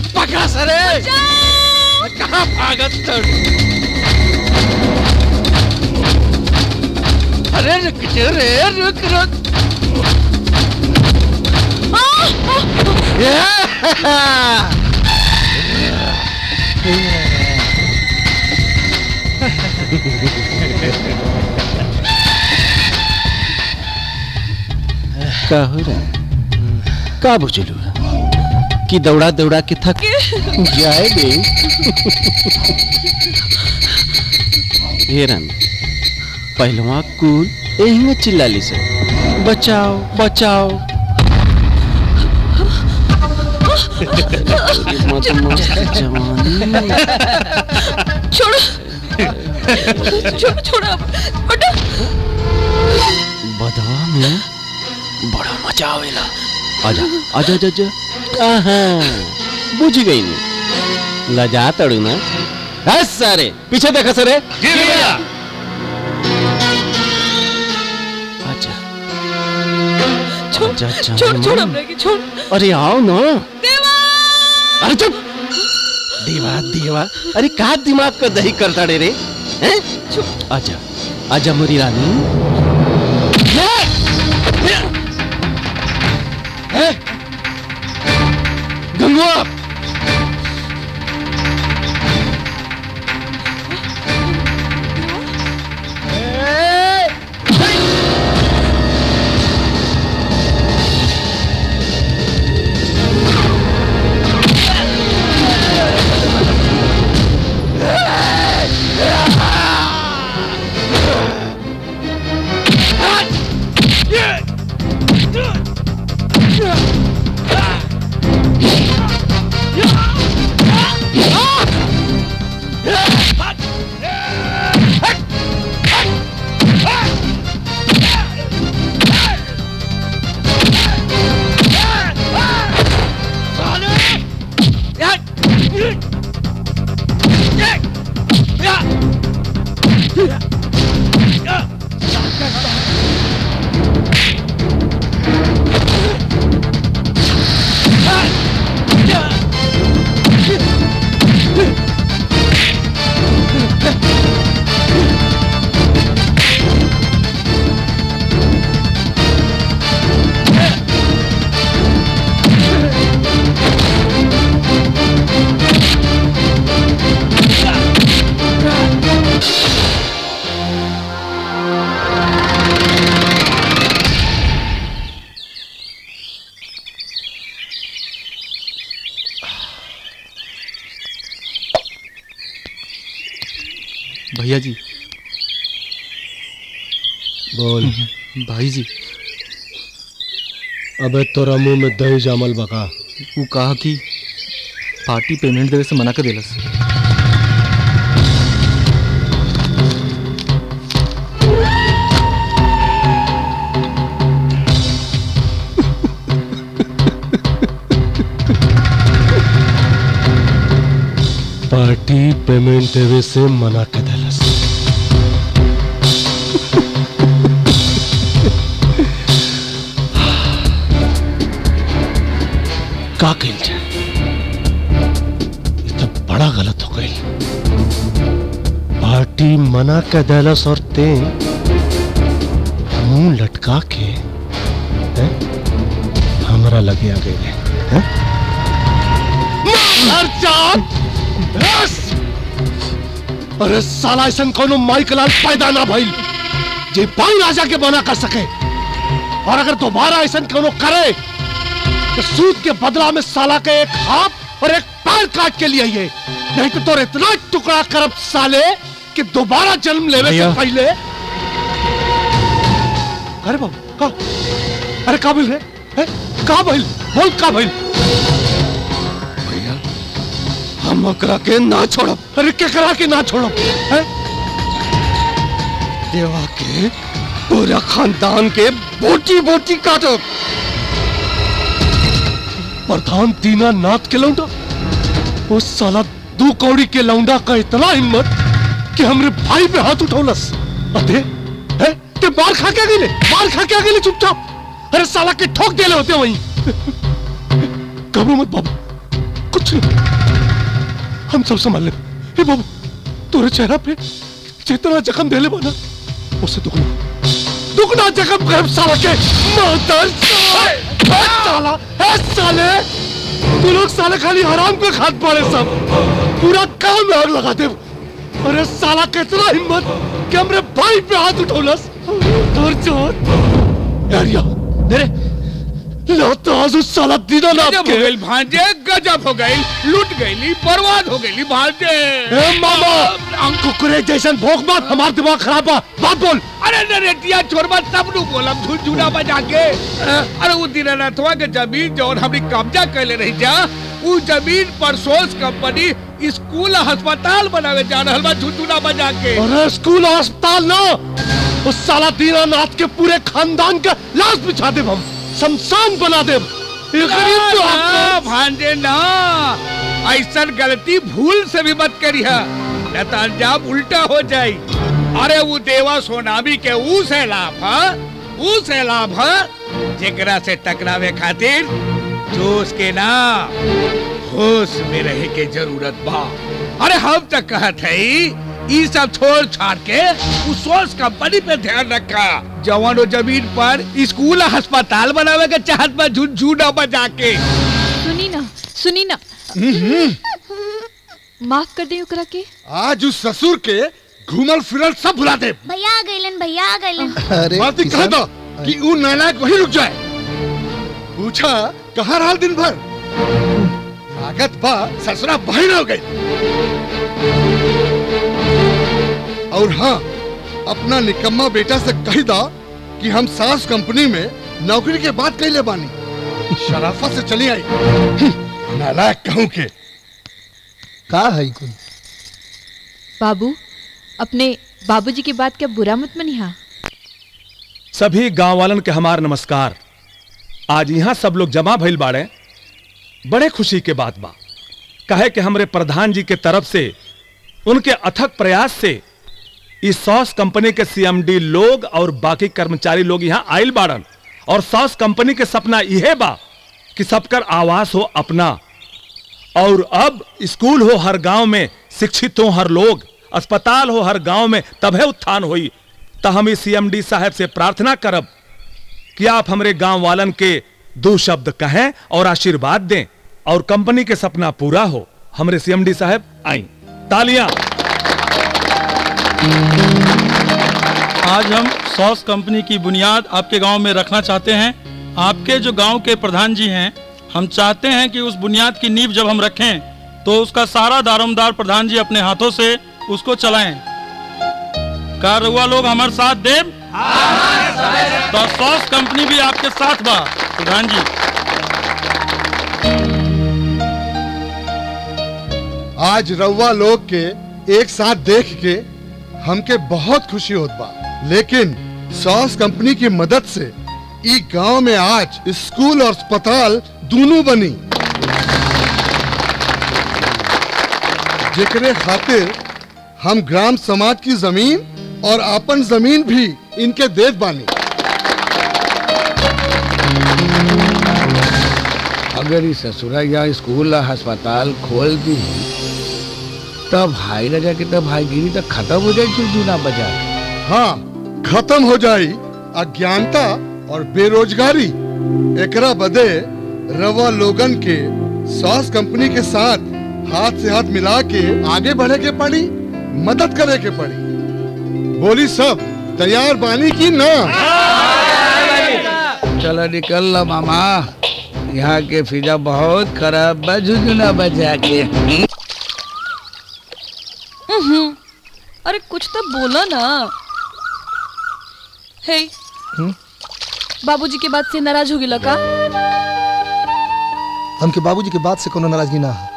पकड़ा सरे कहाँ भागत तड़ अरे रुक जा रे रुक रुक का हो रहा है का बुझलू कि दौड़ा दौड़ा के थक जाए बे हेरन पहलवा कुल यही में चिल्लाली से बचाओ बचाओ मत मस्त जवानी छोड़ो छोड़ो छोड़ो अब, हटो बदवा में बड़ा मजा आवेला आजा आजा आजा आजा आहा बुझ गई नी लजा तड़ू ना है सारे पीछे देखा सरे जी भैया आजा छोड़ आजा आजा छोड़ छोड़ हमरे की छोड़ अरे आओ ना देवा अरे चुप देवा देवा अरे का दिमाग का दही करता रे रे हैं आजा आजा मोरी रानी गंगवा भैया जी बोल भाई जी अबे तोरा मुंह में दही जामल बका वो कहा कि पार्टी पेमेंट देवे से मना कर देलस पार्टी पेमेंट देवे से मना कर देलस का कइल जाए ये तो बड़ा गलत हो गई पार्टी मना कर देलस और ते मुंह लटका के हैं? हमरा लगे आ गए हैं? बस! अरे साला ऐसा कोनो माइक लाल पैदा ना भइल जे पाई राजा के बना कर सके और अगर दोबारा ऐसा कोनो करे तो सूद के बदला में साला के एक हाथ और एक पैर काट के लिए ये नहीं तो तोर इतना टुकड़ा करब साले कि दोबारा जन्म लेवे से भैया। पहले अरे बाबू का अरे का भइल रे हैं? का भइल बोल का भइल भैया हम ओकरा के ना छोड़ब अरे केकरा के ना छोड़ब हैं? देवा के पूरा खानदान के बोटी बोटी काटब प्रधान दीनानाथ के लौंडा वो साला दू कौड़ी के लौंडा का इतना हिम्मत कि हमरे भाई पे हाथ उठौलस अरे है ते मार खा के गेले मार खा के गेले चुपचाप अरे साला के ठोक देले होते वहीं कबू मत बाबू कुछ नहीं हम सब संभाल ले हे बाबू तोरे चेहरा पे जितना जख्म देले बना उससे दुगना दुगना जख्म कर साला के मादर साले ए साला ए साले तू लोग साले खाली हराम पे खाद पड़े सब पूरा काम में आग लगा दे अरे साला कितना हिम्मत कि हमरे भाई पे हाथ उठौलस और चोर यार या मेरे लो तो आज उस साला दीनानाथ गजब के हो गई भांजे गजब हो गई लूट गई बर्बाद हो गई भांजे ए मामा कुकुरे जैसन भोग मत हमार दिमाग खराब बा बात बोल अरे नरेटिया छोरबा तब नु बोलम झुनझुना बजा के अरे वो दीनानाथवा के जमीन जौन हमने कब्जा कैले रही जा उ जमीन पर सोच कंपनी स्कूल अस्पताल बनावे जा रहल बा झुनझुना बजा के अरे स्कूल और अस्पताल ना उस साला दीनानाथ के पूरे खानदान का लाश बिछा दे हम शमशान बना दे ये गरीब तो ना, आपको- भांजे ना ऐसा गलती भूल से भी मत करिया न तो अंजाम उल्टा हो जाई अरे वो देवा सोनामी के ऊ से लाभ है ऊ से लाभ है जेकरा से टकरावे खातिर जोश के ना होश में रहे के जरूरत बा अरे हम तक कहत है ई सब छोड़ छाड़ के उस सोच कंपनी पे ध्यान रखा जवान और जमीन पर स्कूल और अस्पताल बनावे के चाहत में झुनझुना बजा के सुनी ना सुनी ना माफ कर दे ओकरा के आज उस ससुर के घूमल फिरल सब भुला दे भैया आ गइलन भैया आ गइलन अरे बात कह दो कि ऊ नालायक वहीं रुक जाए पूछा कहाँ रहा दिन भर लागत बा ससुरा बहन हो गई और हाँ अपना निकम्मा बेटा से कह दा कि हम सास कंपनी में नौकरी के बात कैले बानी शराफत से चली आई हम्म, नालायक कहूँ के का है कुल बाबू अपने बाबूजी की बात क्या बुरा मत मनिहा सभी गांव वालन के हमार नमस्कार आज यहाँ सब लोग जमा भइल बाड़े बड़े खुशी के बात बा कहे कि हमरे प्रधान जी के तरफ से उनके अथक प्रयास से इस सॉस कंपनी के सीएमडी लोग और बाकी कर्मचारी लोग यहाँ आयल बाड़न और सॉस कंपनी के सपना यह बा कि सबकर आवास हो अपना और अब स्कूल हो हर गांव में शिक्षित हो हर लोग अस्पताल हो हर गांव में तभे उत्थान होई तो हम इस सीएमडी साहब से प्रार्थना करब कि आप हमरे गांव वालन के दो शब्द कहें और आशीर्वाद दें और कंपनी के सपना पूरा हो हमरे सीएमडी साहब आई तालियां आज हम सॉस कंपनी की बुनियाद आपके गांव में रखना चाहते हैं आपके जो गांव के प्रधान जी हैं हम चाहते हैं कि उस बुनियाद की नींव जब हम रखें तो उसका सारा दारोमदार प्रधान जी अपने हाथों से उसको चलाएं का रउआ लोग हमारे साथ देव तो सॉस कंपनी भी आपके साथ बा प्रधान जी आज रउआ लोग के एक साथ देख के हमके बहुत खुशी होत बा लेकिन सॉस कंपनी की मदद से ई गांव में आज स्कूल और अस्पताल दोनों बनी जेकरे खातिर हम ग्राम समाज की जमीन और अपन जमीन भी इनके देत बानी अगर इस ससुरा या स्कूल या अस्पताल खोल दी तब भाई राजा के तब भाईगिरी तक खत्म हो जाए चुनचुना बजा हाँ खत्म हो जाई अज्ञानता और बेरोजगारी एकरा बदे रवा लोगन के सॉस कंपनी के साथ हाथ से हाथ मिला के आगे बढ़े के पड़ी मदद करे के पड़ी बोली सब तैयार बानी की ना चलो निकल लो मामा यहाँ के फिजा बहुत खराब बा झुझुना बजा के उहुं। अरे कुछ तो बोलो ना हे बाबूजी के बात से नाराज हो गिला का हमके बाबूजी के बात से कोनो नाराजगी ना है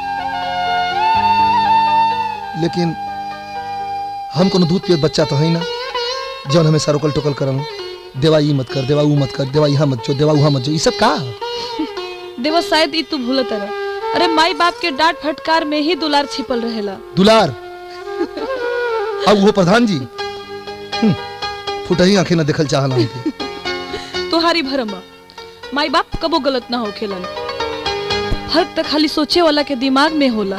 लेकिन हम कोनो दूध पियत बच्चा तो है ना जौन हमेशा रोकल टोकल करल देवा ई मत कर देवा ऊ मत कर देवा यहाँ मत जो देवा उहाँ मत जो ये सब का देवा शायद ई तू भूल तरह अरे माई बाप के डांट फटकार में ही दुलार छिपल रहेला दुलार अब वो प्रधान जी हम्म, फुटही आंखें न देखल चाहला हमके तुम्हारी भरमा माई बाप कबो गलत ना हो खेलन फर्क तो खाली सोचे वाला के दिमाग में होला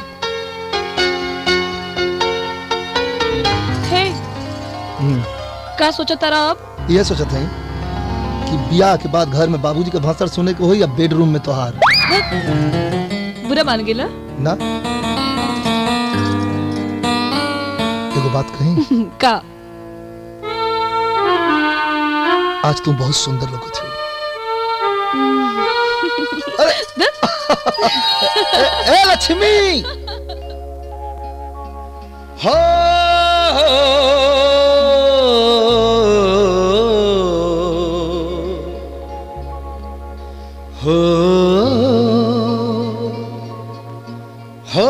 हे का सोचा तारा अब ये सोचत है कि ब्याह के बाद घर में बाबूजी के भाषण सुने के हो या बेडरूम में तोहार बुरा मान गेला ना एगो बात कही का आज तुम बहुत सुंदर लगत हो ए लक्ष्मी हो हो हो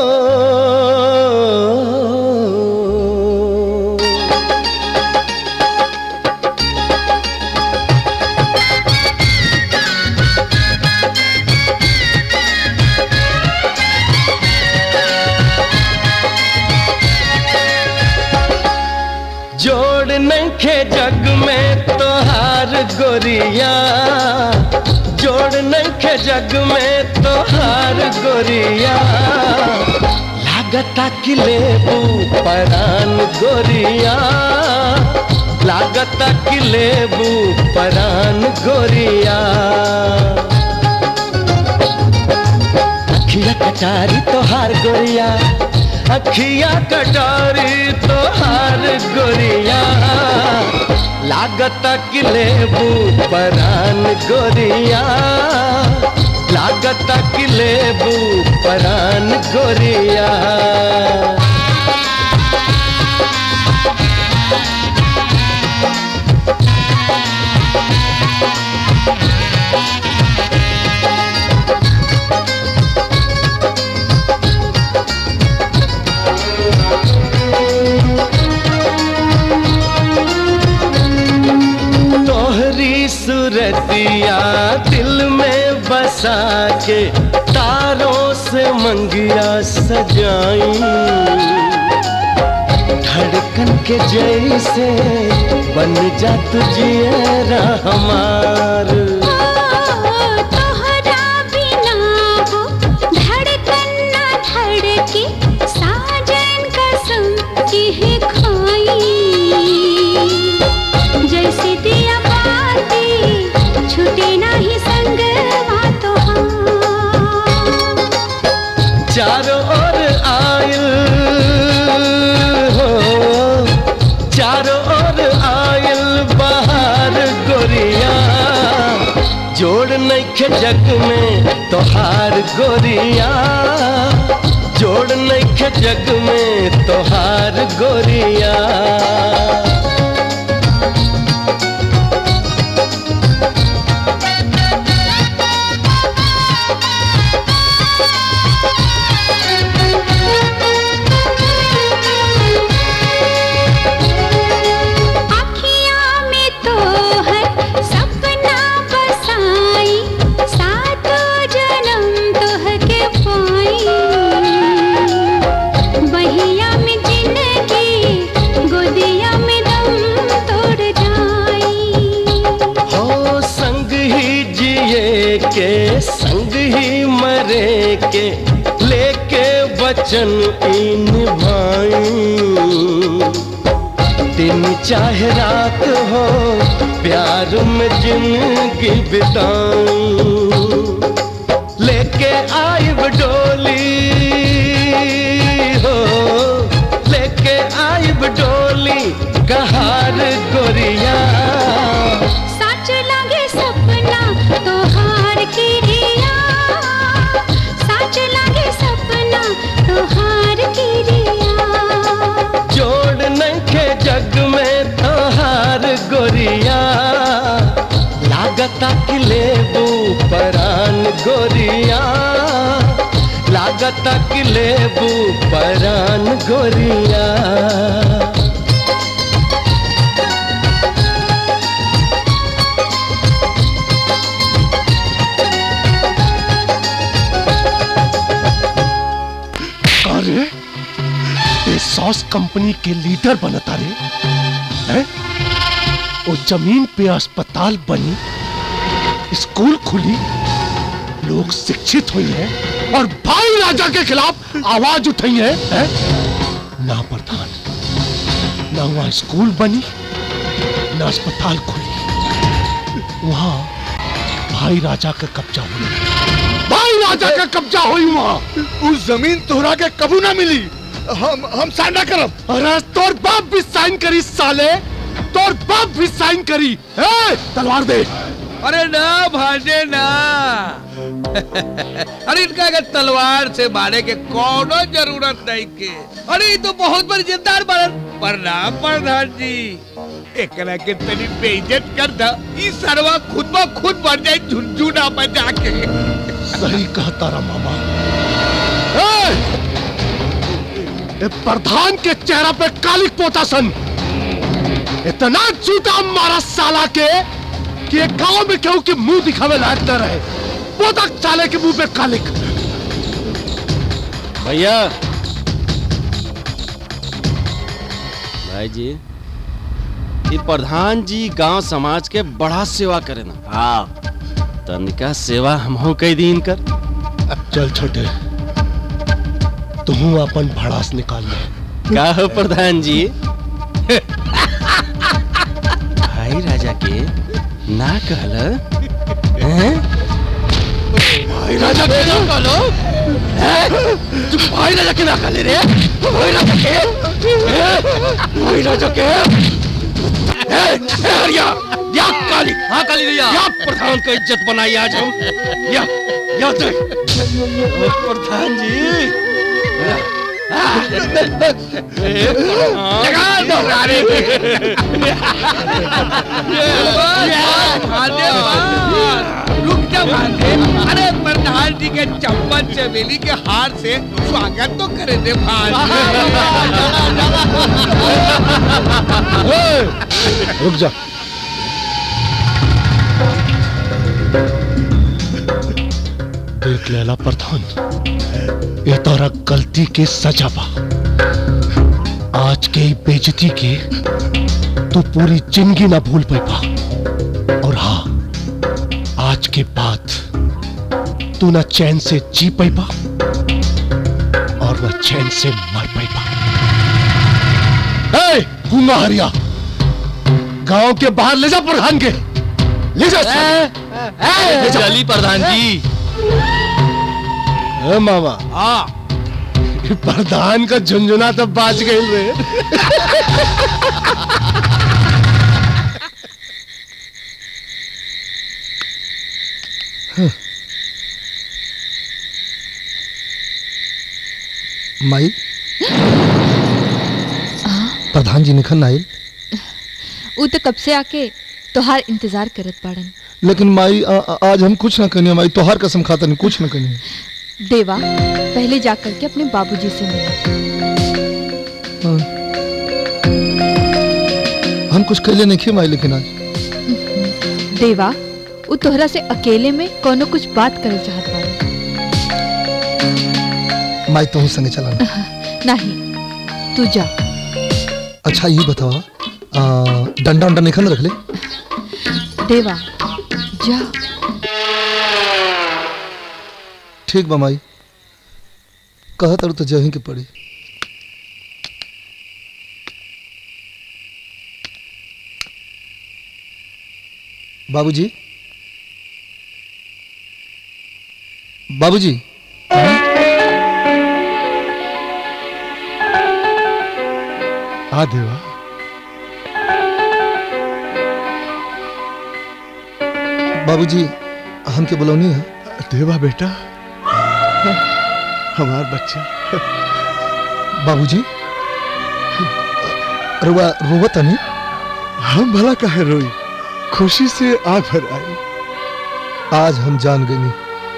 जोड़ नखे जग में तोहार गोरिया जोड़ नखे जग में तोहार गोरिया लागता कि लेबू परान गोरिया लागता कि लेबू परान गोरिया अखिया कटारी तोहार गोरिया अखिया कटारी तोहार गोरिया लागत कि लेबू परान गोरिया लागत कि लेबू परान गोरिया तोहरी सूरतिया दिल में बसा के तारों से मंगिया सजाई धड़कन के जैसे बन जा तुझे हमार तोहरा बिना वो धड़कन ना धड़के साजन कसम की खाई जैसे दिया बाती छूटे नहीं संग तो चारों ओर आयल हो चारों ओर आयल बाहर गोरिया जोड़ नैखे जग में तोहार गोरिया जोड़ नैखे जग में तोहार गोरिया अखियाँ में तो है सपना बसाई सातों जन्म तोह के पाई बहिया में जिंदगी गोदिया में दम तोड़ जाई हो संग ही जिए के संग ही मरे के लेके वचन ई निभाई दिन चाहे रात हो प्यार में जिंदगी बिताई लेके आइब डोली हो लेके आइब डोली कहार गोरिया सच लगे सपना तोहार की रिया सच लगे सपना तोहार की रिया जोड़ नखे जग में तोहार गोरिया लागता कि लेबू परान गोरिया लागता कि लेबू परान गोरिया अरे ये सॉस कंपनी के लीडर बनता रे हैं? वो जमीन पे अस्पताल बनी स्कूल खुली लोग शिक्षित हुई हैं और भाई राजा के खिलाफ आवाज उठाई है, है? ना प्रधान ना वहां स्कूल बनी ना अस्पताल खुली वहां भाई राजा का कब्जा हुई भाई राजा का कब्जा हुई वहां उस जमीन तोहरा के कबू ना मिली हम हम साइन ना करब अरे तोर बाप भी साइन करी साले तोर बाप भी साइन करी ए, तलवार दे अरे ना भांजे ना अरे इनका अगर तलवार से मारे के कोनो जरूरत नहीं के अरे ये तो बहुत बड़ी जिद्दार बनन प्रणाम प्रधान जी एकरा के तनी बेइज्जत कर दा ई सरवा खुद ब खुद मर जाए झुनझुना बजा के सही कहता रहा मामा ए, ए प्रधान के चेहरा पे कालिक पोता सन इतना जूता मारा साला के कि एक गांव में केहू के मुंह दिखावे लायक न रहे पोता साले के मुंह पे कालिक भैया भाई जी ये प्रधान जी गांव समाज के बड़ा सेवा करे ना हाँ तनिका सेवा हम कई दिन कर चल छोटे तू अपन भड़ास निकाल ले का हो प्रधान जी भाई राजा के ना कहल हैं? भाई राजा के ना कहलो तू भाई राजा के ना कहले रे भाई राजा के ए, भाई राजा के ए, ए, हरिया या काली हाँ काली भैया या प्रधान का इज्जत बनाई आज हम या या दे ओ, प्रधान जी लगा दो सारे भांजे रुक जा भांजे अरे प्रधान जी के चम्मच चमेली के हार से स्वागत तो करे दे भांजे रुक जा देख लेला प्रधान ये तोरा गलती के सजा बा आज के ई बेइज्जती के तू पूरी जिंदगी ना भूल पाई और हाँ आज के बाद तू ना चैन से जी पाई और ना चैन से मर पाई ए गूंगा हरिया गांव के बाहर ले जा प्रधान के ले जा ले जा। चली प्रधान जी ए मामा हाँ प्रधान का झुंझुना तो बाज गई रे माई प्रधान जी निखन आयल ऊ तो कब से आके तोहार इंतजार करत बाड़न लेकिन माई आ, आ, आज हम कुछ ना कनिए माई तोहार कसम खाता नहीं कुछ ना कनिए देवा पहले जाकर के अपने बाबूजी से मिला हाँ। हम कुछ कहले नहीं किए माई लेकिन आज देवा ऊ तोहरा से अकेले में कोनो कुछ बात करल चाहत बाड़न माई तो संगे चलाना नहीं तू जा अच्छा ये बतावा आ, डंडा उंडा निखन रख ले देवा जा ठीक बा माई कहा तर तो जही के पड़ी बाबूजी बाबूजी आ देवा बाबूजी हमके बुलौनी है देवा बेटा हमार बच्चा बाबूजी रुआ रोवत नहीं हम भला काहे रोई खुशी से आग भर आई आज हम जान गई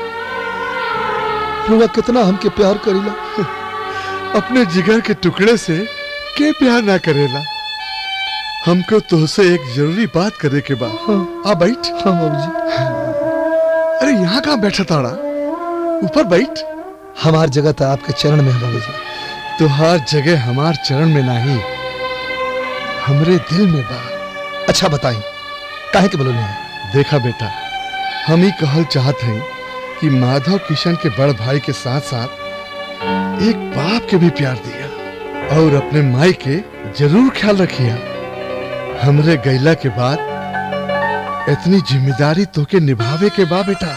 रुआ कितना हमके प्यार करीला अपने जिगर के टुकड़े से के प्यार ना करेला हमको तुझसे एक जरूरी बात करे के बा आ बैठ हाँ बाबूजी अरे यहाँ कहाँ बैठा ताड़ा ऊपर बैठ हमार जगह तो आपके चरण में है बाबूजी तुहार जगह हमार चरण में नहीं हमरे दिल में बा अच्छा बताई काहे के बोलो नहीं देखा बेटा हम ही कहल चाहत हैं कि माधव किशन के बड़ भाई के साथ साथ एक बाप के भी प्यार दिया और अपने माई के जरूर ख्याल रखिया हमरे गैला के बाद इतनी जिम्मेदारी तोके निभावे के बा बेटा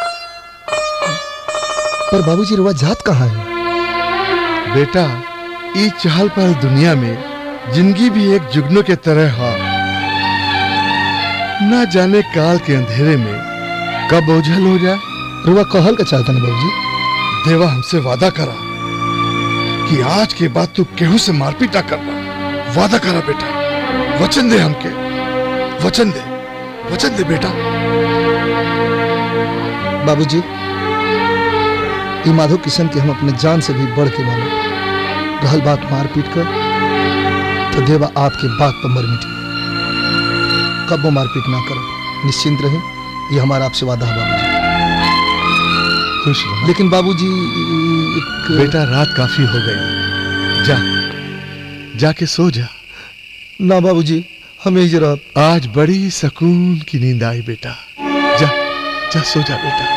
पर बाबूजी रुआ जात कहाँ है बेटा ई चहल पहल दुनिया में जिंदगी भी एक जुगनू के तरह है ना जाने काल के अंधेरे में कब ओझल हो जाए रुआ कहल का चाहता ना बाबूजी देवा हमसे वादा करा कि आज के बाद तू केहू से मारपीट ना करना वादा करा बेटा वचन दे हमके वचन दे वचन दे बेटा बाबूजी ई माधव किशन के हम अपने जान से भी बढ़ के मानो रहल बात मारपीट कर तो देवा आपके बात पर मर मिटे कब वो मारपीट ना करो निश्चिंत रहे ये हमारा आपसे वादा है बाबूजी खुश रहो लेकिन बाबूजी एक बेटा रात काफी हो गई जा जाके सो जा ना बाबूजी हम यही जरा आज बड़ी सुकून की नींद आई बेटा जा जा सो जा बेटा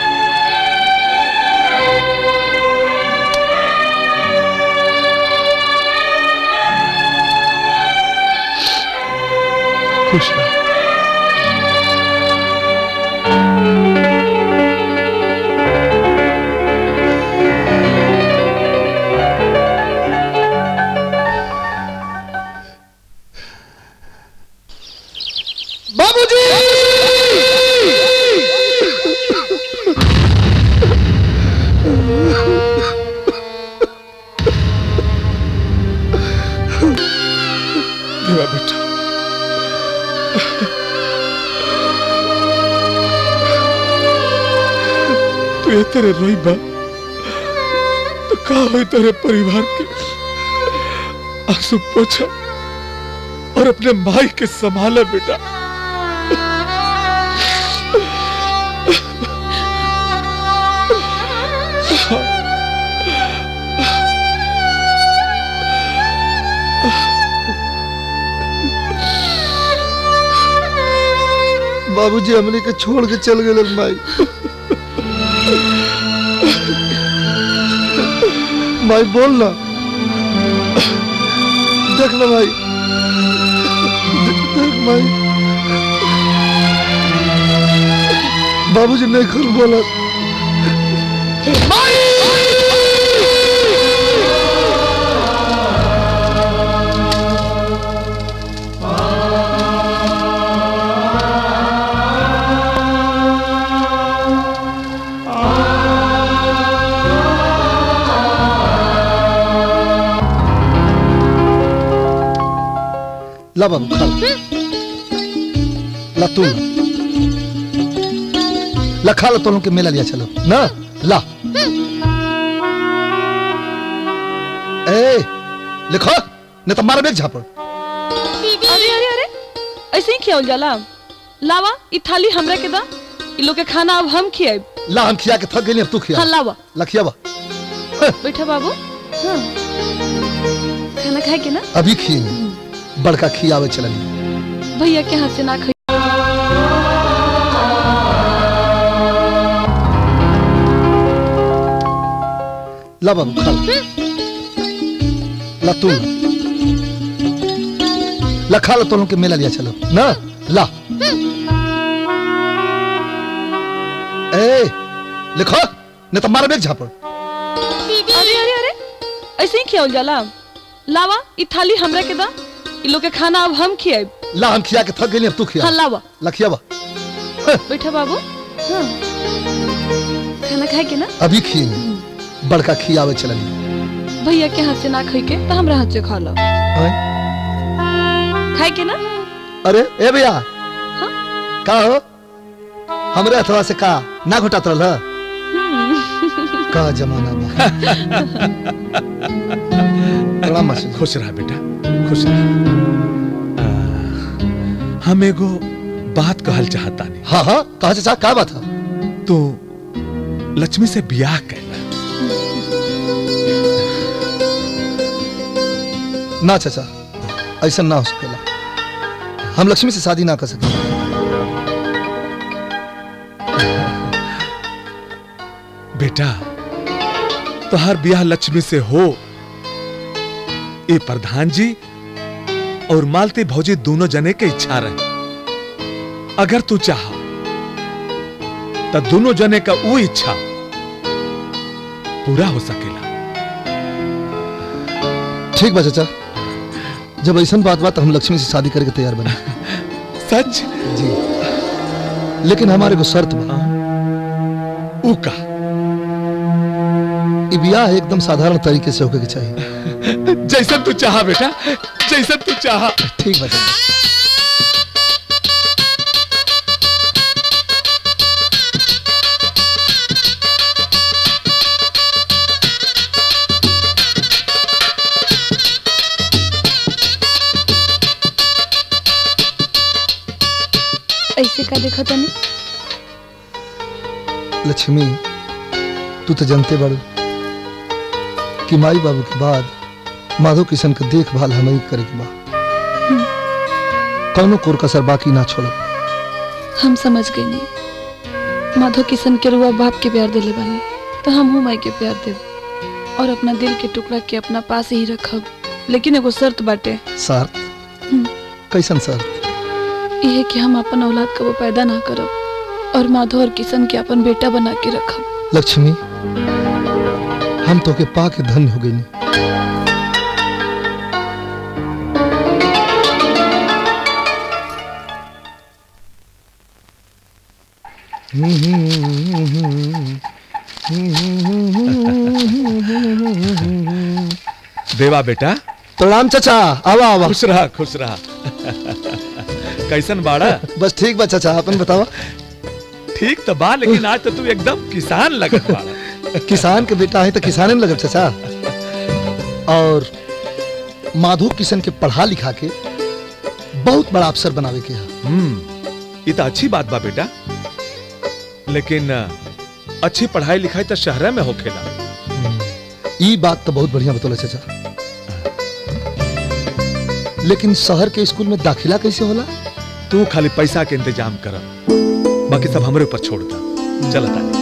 खुश रहो बाबूजी देवा बेटा तू ये तेरे रोई बा तो का होई तेरे परिवार के आंसू पोछा और अपने माई के संभाला बेटा बाबूजी हमने के छोड़ के चल गए माई माई बोल ना देख ना भाई देख देख माई बाबूजी नहीं खुल बोला ला बाबू खा ला। ला तू ला ला खा लो तो लोग के मेला लिया चलो ना ला ए लिखो नहीं तो मारा बेग झापड़ अरे अरे अरे ऐसे ही खियावल जाला लावा ई थाली हमरा के दा ई लोग के खाना अब हम खियाब ला हम खिया के थक गए अब तू खिया हाँ लावा ला खिया बा बैठा बाबू हाँ खाना खाए के ना अभी खिए बड़का खियावे चलन भैया के हाथ से ना खाई ला बाबू खा ला। ला तू ला ला खा लो तो लोग के मेला लिया चलो ना ला ए लिखो नहीं तो मारा बेग झापड़ अरे अरे अरे ऐसे ही खियावल जाला लावा ई थाली हमरा के दा ई लोग के खाना अब हम खियाब ला हम खिया के थक गए अब तू खिया हाँ लावा ला खिया बा बैठा बाबू हाँ खाना खाए के ना अभी खिए बड़का खियावे चलन भैया के हाथ से ना खाई के तो हमरा हाथ से खा लो खाए के ना अरे ए भैया का हो हमरे अथवा से का ना घोटात रहल का जमाना बा बड़ा मस्त खुश रहा बेटा खुश रहा आ, हम एगो बात कहल चाहता नहीं हाँ हाँ कहा चाचा का बात है तू लक्ष्मी से ब्याह कैला ना चाचा ऐसा ना हो सकेला हम लक्ष्मी से शादी ना कर सके बेटा तोहार ब्याह लक्ष्मी से हो ये प्रधान जी और मालती भौजी दोनों जने के इच्छा रहे अगर तू चाह तो दोनों जने का वो इच्छा पूरा हो सकेला ठीक बा चाचा जब ऐसा बात बात हम लक्ष्मी से शादी करके तैयार बने सच जी लेकिन हमारे को शर्त बा ऊ का ई ब्याह एकदम साधारण तरीके से होके के चाहिए जैसा तू चाह बेटा जैसा तू चाह ठीक बा चाचा ऐसे का देखा तने लक्ष्मी तू तो जानते बड़ू कि माई बाबू के बाद माधव किशन के देखभाल हमें ही करे के बा कौनो कोर कसर बाकी ना छोड़ब हम समझ गए नहीं माधव किशन के रुआ बाप के प्यार दिले बानी तो हम हूँ माई के प्यार देव और अपना दिल के टुकड़ा के अपना पास ही रखब लेकिन एगो शर्त बाटे शर्त हम्म। कैसन शर्त यह कि हम अपन औलाद कबो पैदा ना करब और माधव और किशन के अपन बेटा बना के रखब लक्ष्मी हम तो के पा के धन्य हो गई देवा बेटा प्रणाम चाचा आवा आवा खुश रहा खुश रहा कैसन बाड़ा बस ठीक बा चाचा अपन बतावा ठीक तो बा लेकिन आज तो तू एकदम किसान लगत बाड़ा किसान के बेटा है तो किसाने में लगब चाचा और माधव किशन के पढ़ा लिखा के बहुत बड़ा अफसर बनावे के है हम्म ये तो अच्छी बात बा बेटा लेकिन अ, अच्छी पढ़ाई लिखाई तो शहर में होखेला ई बात तो बहुत बढ़िया बतौला चाचा लेकिन शहर के स्कूल में दाखिला कैसे होला तू खाली पैसा के इंतजाम कर बाकी सब हमरे ऊपर छोड़ दा चल तानी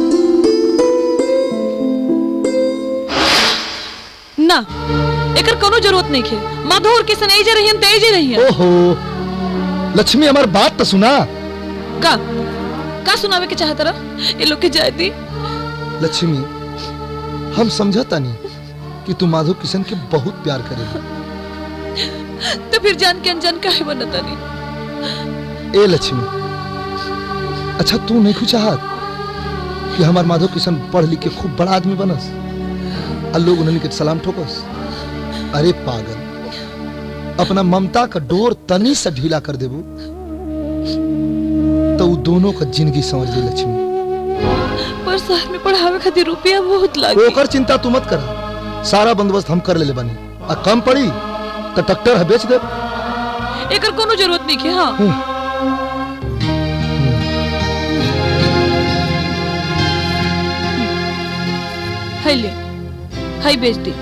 ना एकर कोनो जरूरत नहीं है माधव और किशन एजे रहियन त एजे रहियन ओहो लक्ष्मी हमार बात तो सुना का का सुनावे के चाहत रहा ये लोग के जाय दी लक्ष्मी हम समझता नहीं कि तू माधव किशन के बहुत प्यार करे तो फिर जान के अनजान काहे बनता नहीं ए लक्ष्मी अच्छा तू नहीं कुछ चाहत कि हमार माधव किशन पढ़ लिख के खूब बड़ा आदमी बनस और लोग उन्हें के सलाम ठोकस अरे पागल अपना ममता का डोर तनी से ढीला कर देबू तो वो दोनों का जिंदगी समझ ले लक्ष्मी पर शहर में पढ़ावे खातिर रुपया बहुत लागे ओकर चिंता तू मत कर सारा बंदोबस्त हम कर ले बानी आ कम पड़ी तो ट्रैक्टर है बेच दे एकर कोनो जरूरत नहीं है हाँ है ले है बेच दी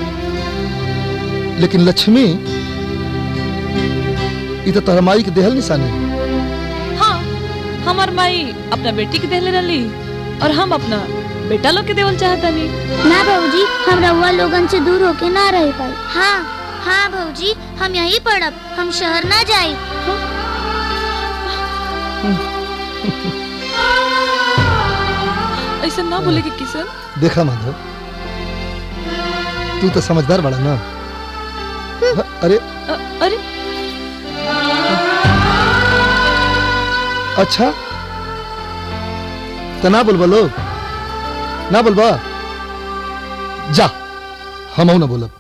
लेकिन लक्ष्मी ई तो तोहर माई के देहल निशानी हाँ हमार माई अपना बेटी के देले रही और हम अपना बेटा लोग के देवल चाहता नहीं ना बाबूजी हम रउआ लोगन से दूर होके ना रह पाए हाँ हाँ बाबूजी हम यहीं पढ़ब हम शहर ना जाए ऐसा ना बोले कि किशन देखा माधव तू तो समझदार बड़ा ना अरे अ, अरे अच्छा तो ना बोलबा लोग ना बोलबा जा हम ना बोलब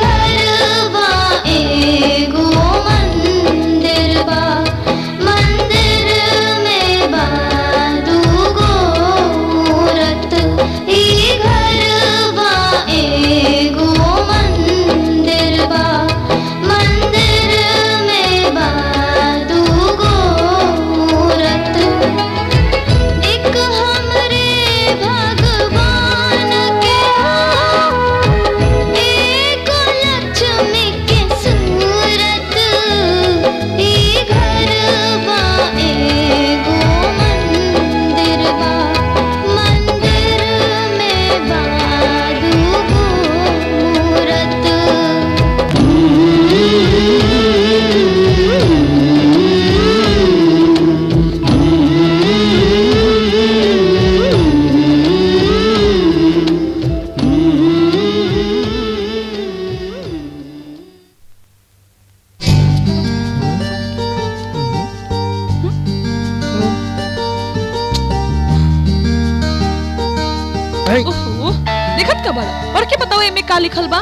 एगो मंदिर बा मंदिर तो बड़ा पढ़ के बताओ एमे का लिखल बा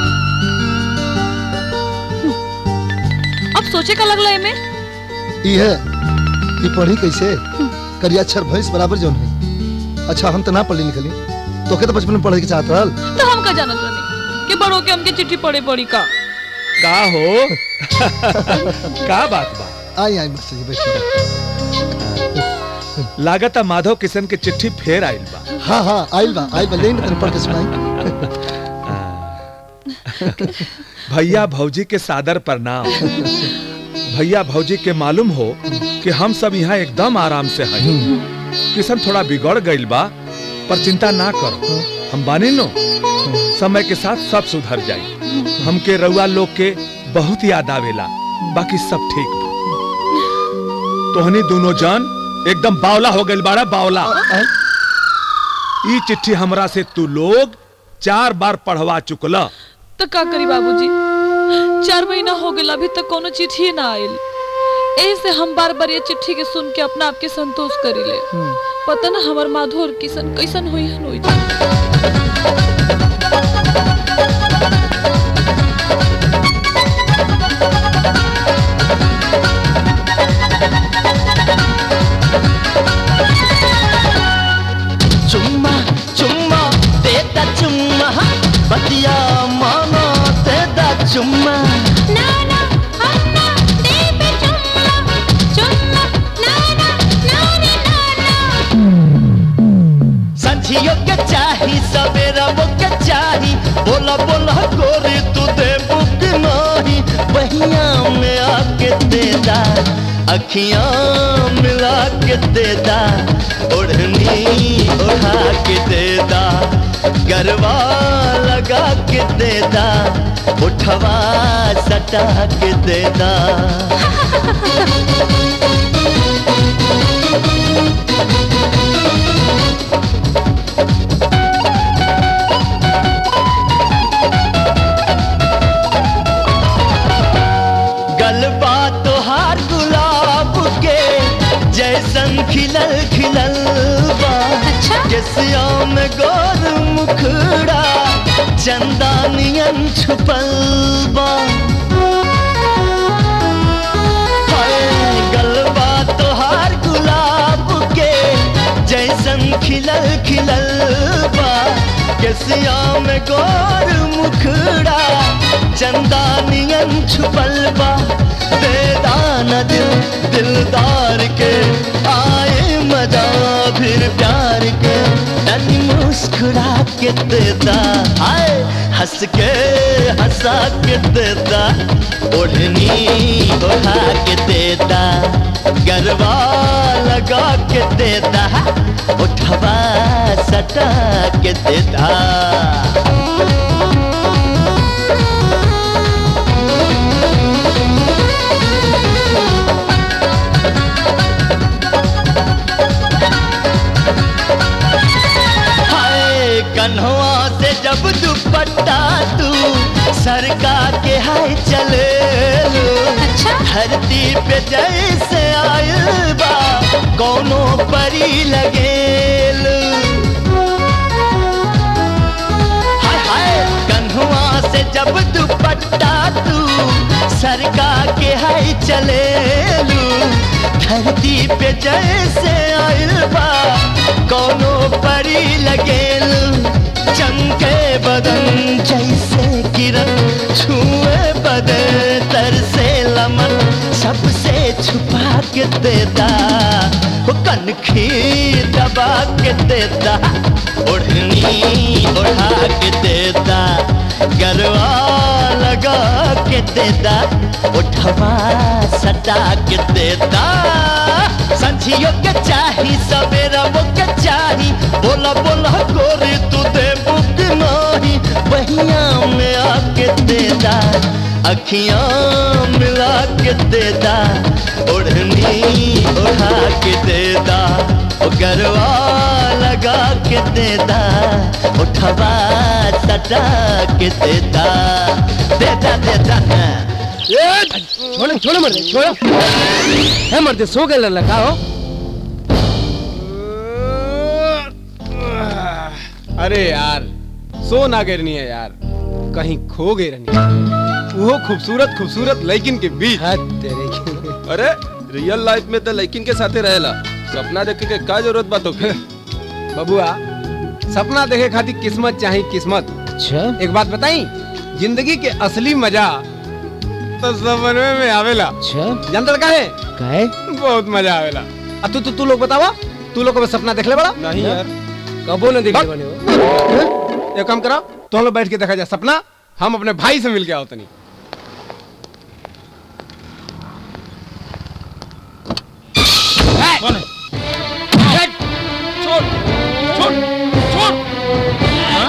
हम्म, अब सोचे का लगला एमे ई है ई पढ़ी कैसे करिया अक्षर भैंस बराबर जौन है अच्छा हम तो ना पढ़ी लिखली तोके तो बचपन में पढ़े के चाहत रहल तो हम का जानत रहनी कि बड़ों के हमके चिट्ठी पढ़े पड़ी का का हो का बात बा आई आई मास्टर जी बैठिए लागत माधव किशन के चिट्ठी फेर आइल बा हाँ हाँ आइल बा आइल बा लेकिन तनी पढ़ के सुनाई भैया भौजी के सादर प्रणाम भैया भौजी के मालूम हो कि हम सब यहाँ एकदम आराम से हैं किशन थोड़ा बिगड़ गइल बा पर चिंता ना करो हम बानी नो समय के साथ सब सुधर जाई हमके रउआ लोग के बहुत याद आवेला बाकी सब ठीक बा तोहनी दोनों जन एकदम बावला हो गइल बाड़ा बावला ई चिट्ठी हमरा से तू लोग चार बार पढ़वा चुकला तो का करी बाबूजी चार महीना हो गया अभी तक कोनो चिट्ठी ना आइल एही से हम बार बार ये चिट्ठी के सुन के अपना आपके संतोष करीले पता ना हमार माधो और किशन कैसन हुई हन होई चुम्मा चुम्मा देता चुम्मा बतिया मानो देता चुम्मा नाना अन्ना देवे चुम्मा चुम्मा नाना नानी नाना संझियो के चाही सवेरा वो के चाही बोला बोला गोरी तू दे बुक नाही बहिया में आके देदा अखियां मिला के देदा ओढ़नी उठा के देदा गरबा लगा के देदा उठवा सटा के देदा गलबा तोहार गुलाब के जैसन खिलल खिलल बा केसिया में गोर मुखड़ा चंदानियन छुपल बा हाय, गलबा तोहार गुलाब के जैसन खिलल खिलल बा केसिया में गोर मुखड़ा चंदानियन छुपल बा बेदान दिल दिलदार के आए मजा फिर प्यार के तनी मुस्कुरा के देता आए हंस के हंसा के देता ओढ़नी ओढ़ा के देता गरबा लगा के देता उठवा सटा के देता हाय कन्हवा से जब दुपट्टा तू सरका के हाय चले अच्छा धरती पे जैसे आयल बा कोनो परी लगेल हाय हाय कन्हवा से जब दुपट्टा तू सरका के हाय चले धरती पे जैसे आयल बा कोनो परी लगेल चमके बदन जैसे किरण छुए बदन तर से लमन सबसे छुपा के देता वो कनखी दबा के देता ओढ़नी ओढ़ा के देता गरवा लगा के देता उठवा सटा के देता संझियो के चाही सवेरा वो के चाही बोला बोला गोरी तू दे बुक नाही बहिया में आके देता अखियां मिला के देता ओढ़नी ओढ़ा के देता ओ गरवा लगा के देता उठवा सटा के देता देता देता ए, छोड़ो छोड़ो मर्दे छोड़ो है मर्दे सो गए लड़का हो अरे यार सो ना गिरनी है यार कहीं खो गई रहनी वो खूबसूरत खूबसूरत लेकिन के बीच तेरे अरे रियल लाइफ में तो लेकिन के साथे रहेला सपना देखे के का जरूरत बात होके बबुआ सपना देखे खातिर किस्मत चाहिए किस्मत अच्छा एक बात बताई जिंदगी के असली मजा तो सपने में आवेला अच्छा जानता का है काहे बहुत मजा आवेला अब तू तू तू लोग बतावा तू लोग को सपना देख ले बड़ा नहीं यार कबो न देख बने हो एक काम करो तो हम लोग बैठ के देखा जाए सपना हम अपने भाई से मिल के आओ तनी कौन है छोड़ छोड़ छोड़ हाँ?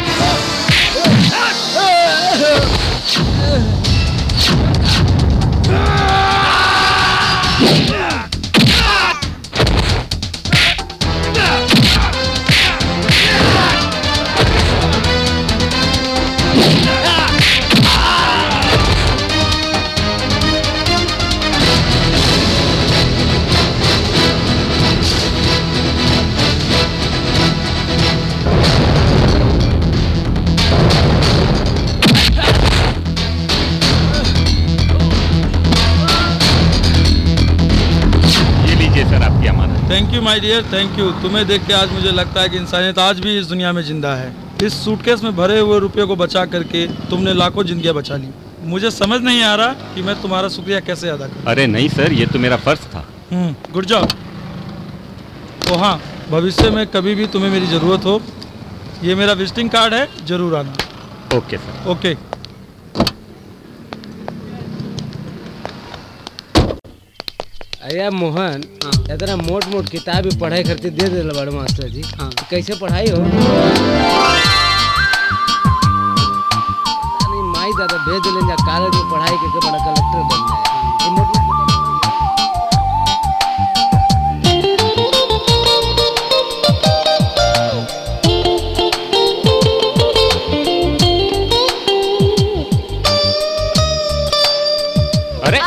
ये लीजिए सर आपकी अमानत thank you my dear thank you तुम्हें देख के आज मुझे लगता है कि इंसानियत आज भी इस दुनिया में जिंदा है इस सूटकेस में भरे हुए रुपये को बचा करके तुमने लाखों जिंदगियां बचा ली मुझे समझ नहीं आ रहा कि मैं तुम्हारा शुक्रिया कैसे अदा करूं अरे नहीं सर ये तो मेरा फर्ज था हम्म गुड जॉब ओ हाँ भविष्य में कभी भी तुम्हें मेरी ज़रूरत हो ये मेरा विजिटिंग कार्ड है जरूर आना ओके सर ओके अरे मोहन इतना मोट मोट किताब पढ़ाई करते दे दे बड़े मास्टर जी हाँ। कैसे पढ़ाई हो नहीं माई दादा भेज दिले जा कॉलेज में पढ़ाई के बड़ा कलेक्टर बन जाए ये मोट मोट अरे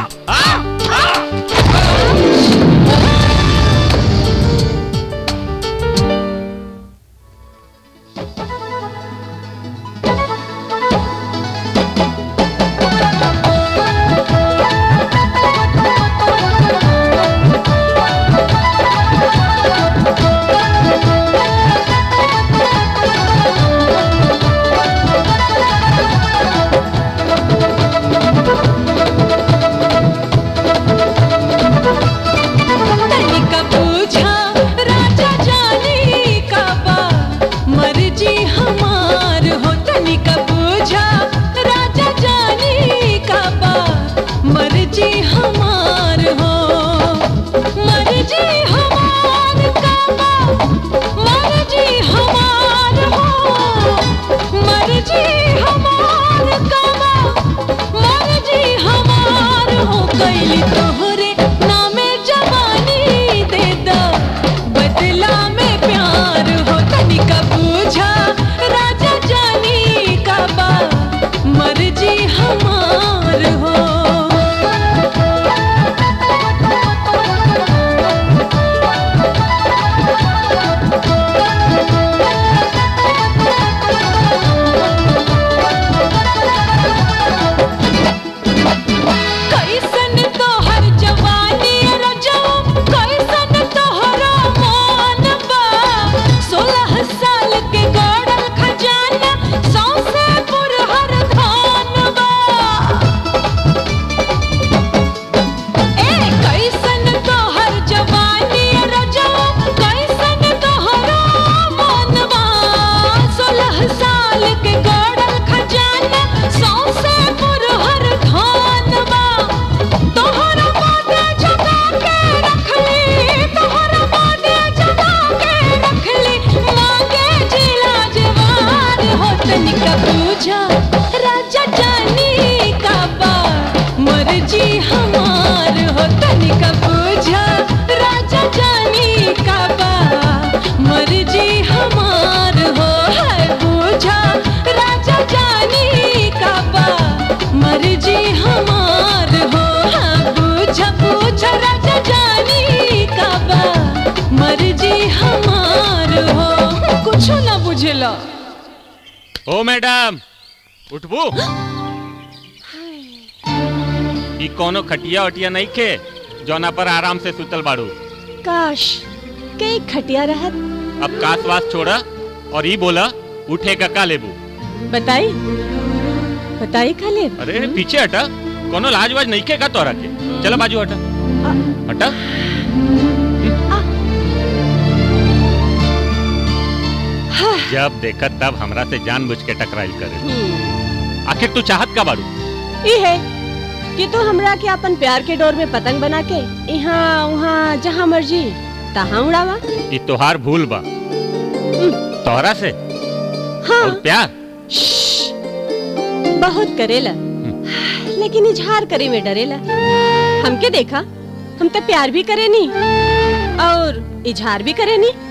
तनिका पूछा राजा जाने का बा मर्जी हमार हो तनिका पूछा राजा जाने का बा मर्जी हमार हो मर्जी हमार का बा मर्जी हमार हो मर्जी हमार का बा मर्जी हमार हो कैली तोहरे नामे जवानी दे दो बदला में प्यार हो तनिका पूछा राजा जानी का बा मर्जी हमार हो कैसन तोहर जवानी रजो कैसन तोहरा मान बा सोलह साल के गड़ल खजाना सौसे पुरहर धान बा ए कैसन तोहर जवानी रजो कैसन तोहरा मान बा सोलह साल के गड़ल खजाना सौसे पुरहर धान बा तोहरा बाटे जगा के रखली तोहरा बाटे जगा के रखली मांगे जिला जवान हो तनिका पूछा राजा जानी का बा मर्जी हमार हो तनिका पूछा राजा जानी का बा मर्जी हमार हो है पूछा राजा जानी का बा मर्जी हमार हो हाँ पूछा पूछा राजा जानी का बा मर्जी हमार हो कुछ ना बुझला ओ मैडम उठबू ई कोनो खटिया वटिया नहीं खे जौना पर आराम से सुतल बाड़ू काश कई खटिया रहत अब कास वास छोड़ा और ई बोला उठे का का लेबू बताई बताई खाली अरे पीछे हटा कोनो लाज वाज नहीं खे का तोरा के चलो बाजू हटा हटा जब देखा तब हमरा से जानबूझ के टकराइल करे आखिर तू चाहत का बाड़ू ई है कि तू हमरा के अपन प्यार के डोर में पतंग बना के यहाँ वहाँ जहाँ मर्जी तहाँ उड़ावा ई तोहार भूल बा तोहरा से हाँ और प्यार बहुत करेला लेकिन इजहार करे में डरेला हमके देखा हम तो प्यार भी करे नी और इजहार भी करे नी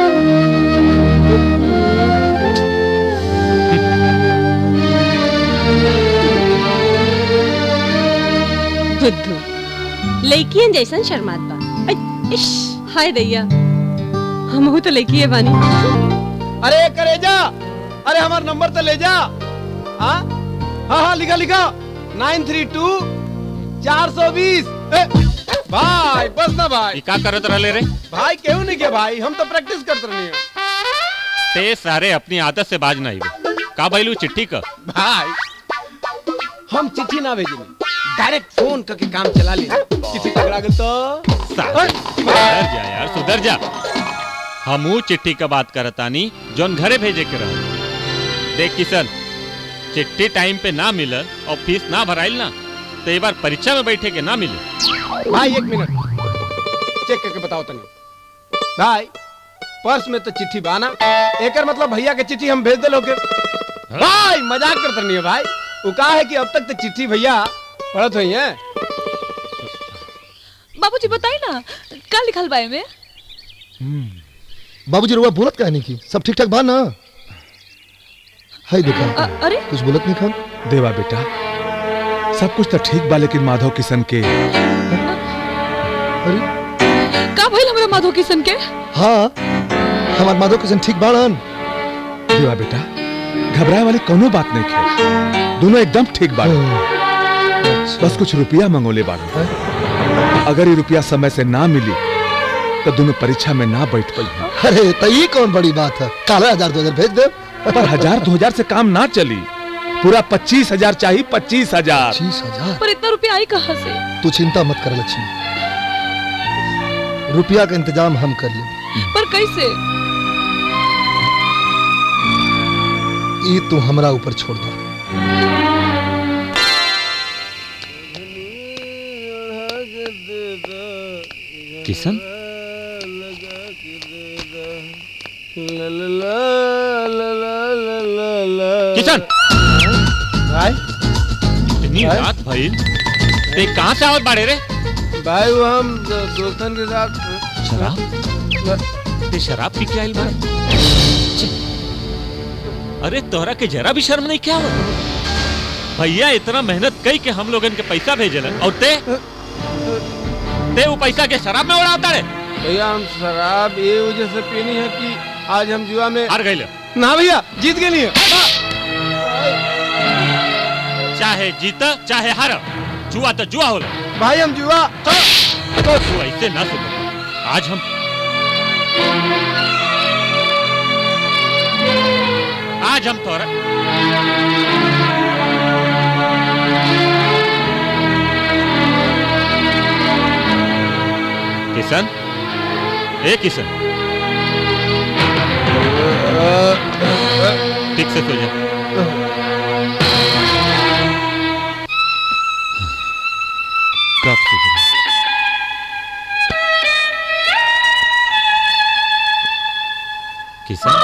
बुद्धू लड़कियन जैसन शर्मात बा ऐ, इश हाय दैया हम तो लड़की बानी अरे करे जा अरे हमार नंबर तो ले जा हाँ हाँ हाँ लिखा लिखा नाइन थ्री टू चार सौ बीस भाई बस ना भाई ई का करत रहले रे भाई क्यों नहीं किया भाई हम तो प्रैक्टिस करते रहे हैं ते सारे अपनी आदत से बाज नहीं बे का भइलू चिट्ठी का भाई हम चिट्ठी ना भेजे डायरेक्ट फोन करके काम चला ले चिट्ठी पकड़ा गल तो सुधर जा यार सुधर जा हमू चिट्ठी का बात करतानी जोन घरे भेजे के रहो देख किशन चिट्ठी टाइम पे ना मिलल और फीस ना भराइल ना तो एक बार परीक्षा में बैठे के ना मिले भाई एक मिनट चेक करके बताओ तनी भाई पर्स में तो चिट्ठी बाना एकर मतलब भैया के चिट्ठी हम भेज दे लोगे भाई मजाक करते नहीं है भाई वो कहा है कि अब तक तो चिट्ठी भैया पढ़त हुई है बाबूजी बताई ना का लिखल बा में बाबूजी रुआ बोलत काहे नहीं की सब ठीक ठाक बा ना हाय देखा अरे कुछ बोलत नहीं खान देवा बेटा सब कुछ तो ठीक बा लेकिन माधव किशन के का भइल हमरा माधव किशन के हाँ हमार माधव किशन ठीक बाड़न देवा बेटा घबराए वाली कोनो बात नहीं है दोनों एकदम ठीक बाड़े बस कुछ रुपया मंगोले बाड़े अगर ये रुपया समय से ना मिली तो दोनों परीक्षा में ना बैठ पाई अरे तो ये कौन बड़ी बात है काला हजार दो हजार भेज दे पर हजार दो हजार से काम ना चली पूरा पच्चीस हजार चाहिए पच्चीस हजार पच्चीस हजार पर इतना रुपया आई कहाँ से तू चिंता मत कर लक्ष्मी रुपया का इंतजाम हम कर ले पर कैसे ये तू हमरा ऊपर छोड़ दो किशन किशन भाई इतनी भाई? रात भाई ते कहाँ से आवत बाड़े रे भाई वो हम दो- दोस्तन के साथ शराब ते शराब पी के आइल बाड़े छे। अरे तोहरा के जरा भी शर्म नहीं क्या हो भैया इतना मेहनत कई के हम लोगन के पैसा भेजल और ते ते वो पैसा के शराब में उड़ाता रे भैया हम शराब ये वजह से पीनी है कि आज हम जुआ में हार गए ना भैया जीत गए नहीं चाहे जीता चाहे हार जुआ तो जुआ होला भाई हम जुआ तो तू ऐसे ना सुन आज हम आज हम तोरा किशन ए किशन ठीक से सो जा कब सुधरे किशन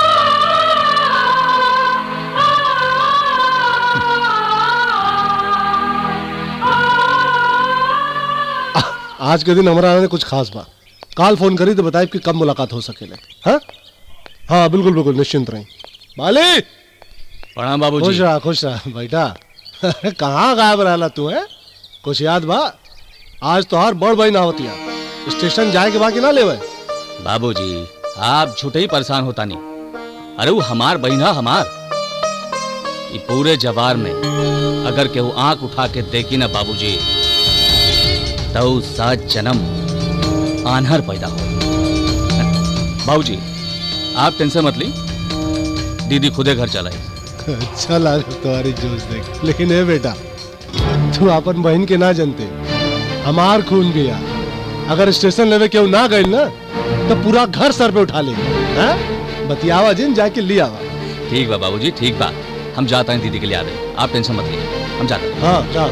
आज के दिन हमारा आने कुछ खास बा काल फोन करी तो बताए कि कब मुलाकात हो सकेले हाँ हाँ बिल्कुल बिल्कुल निश्चिंत रही माली प्रणाम बाबूजी। खुश रहा खुश रहा बेटा कहाँ गायब रहला तू है कुछ याद बा आज तो हर बड़ बहन आवतिया स्टेशन जाए के बाकी ना लेवे बाबूजी आप झूठे ही परेशान होता नहीं अरे वो हमार बहिन है हमार कि पूरे जवार में अगर केहू आंख उठा के देखी ना बाबूजी तो ऊ सात जन्म आन्हर पैदा हो बाबूजी आप टेंशन मत ली दीदी खुदे घर चलाई अच्छा लाल तुम्हारी जोश देख लेकिन ए बेटा तू अपन बहन के ना जानते हमार खून भी आ अगर स्टेशन लेवे केहू ना गई ना तो पूरा घर सर पे उठा ले बतियावा जिन जाके ले आवा ठीक बा बाबूजी ठीक बा हम जाते हैं दीदी के लिए आ रहे आप टेंशन मत लीजिए हम जाते हैं हाँ जा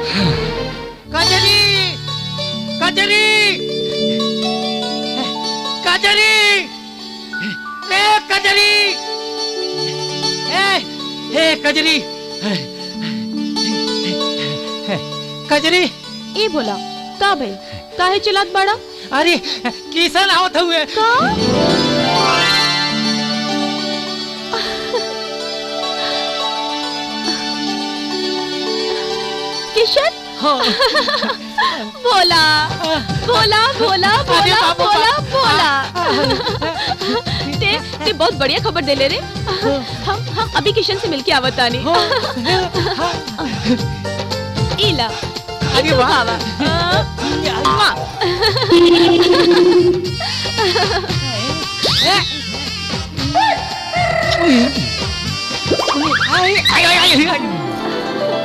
कजरी कजरी कजरी ए कजरी ए ए कजरी कजरी ई बोला का भाई काहे चिल्लात बड़ा अरे किसन आवत हुए किशन बोला बोला बोला बोला बोला बोला ते ते बहुत बढ़िया खबर दे ले रे हम हम अभी किशन से मिलके आवतानी इला अरे वाह। वाह आई आई आई आई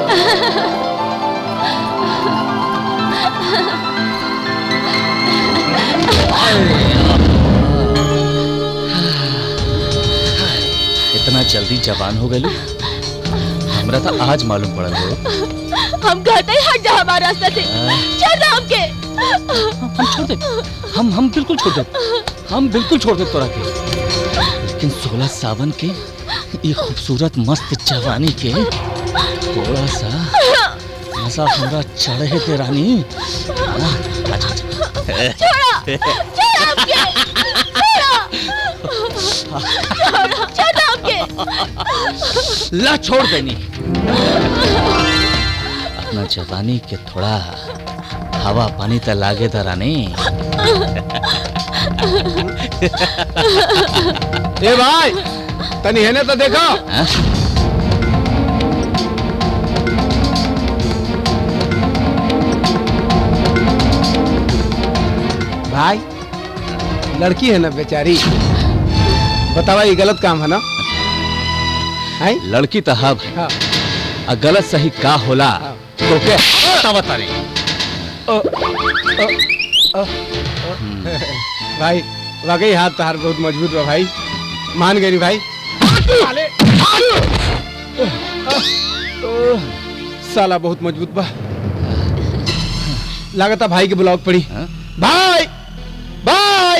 इतना जल्दी जवान हो गए हमरा तो आज मालूम पड़ल हो हम कहते हैं हट जा हमारे रास्ते से छोड़ दो हमके हम छोड़ दे हम हम बिल्कुल छोड़ दे हम बिल्कुल छोड़ दे तोरा के लेकिन सोलह सावन के ये खूबसूरत मस्त जवानी के थोड़ा सा मजा हमरा चढ़े के रानी हाँ, अच्छा, अच्छा। छोड़ो छोड़ो हमके छोड़ो छोड़ो छोड़ो हमके ला छोड़ देनी अपना जवानी के थोड़ा हवा पानी तो लागे था रानी ए भाई तनी हेने तो देखो भाई लड़की है ना बेचारी बतावा ये गलत काम है ना है लड़की तो हाँ भाई हाँ। आ गलत सही का होला तो के बता बता रही भाई वाकई हाथ तहार बहुत मजबूत बा भाई मान गई भाई साला बहुत मजबूत बा लागता भाई के बुलाव पड़ी भाई भाई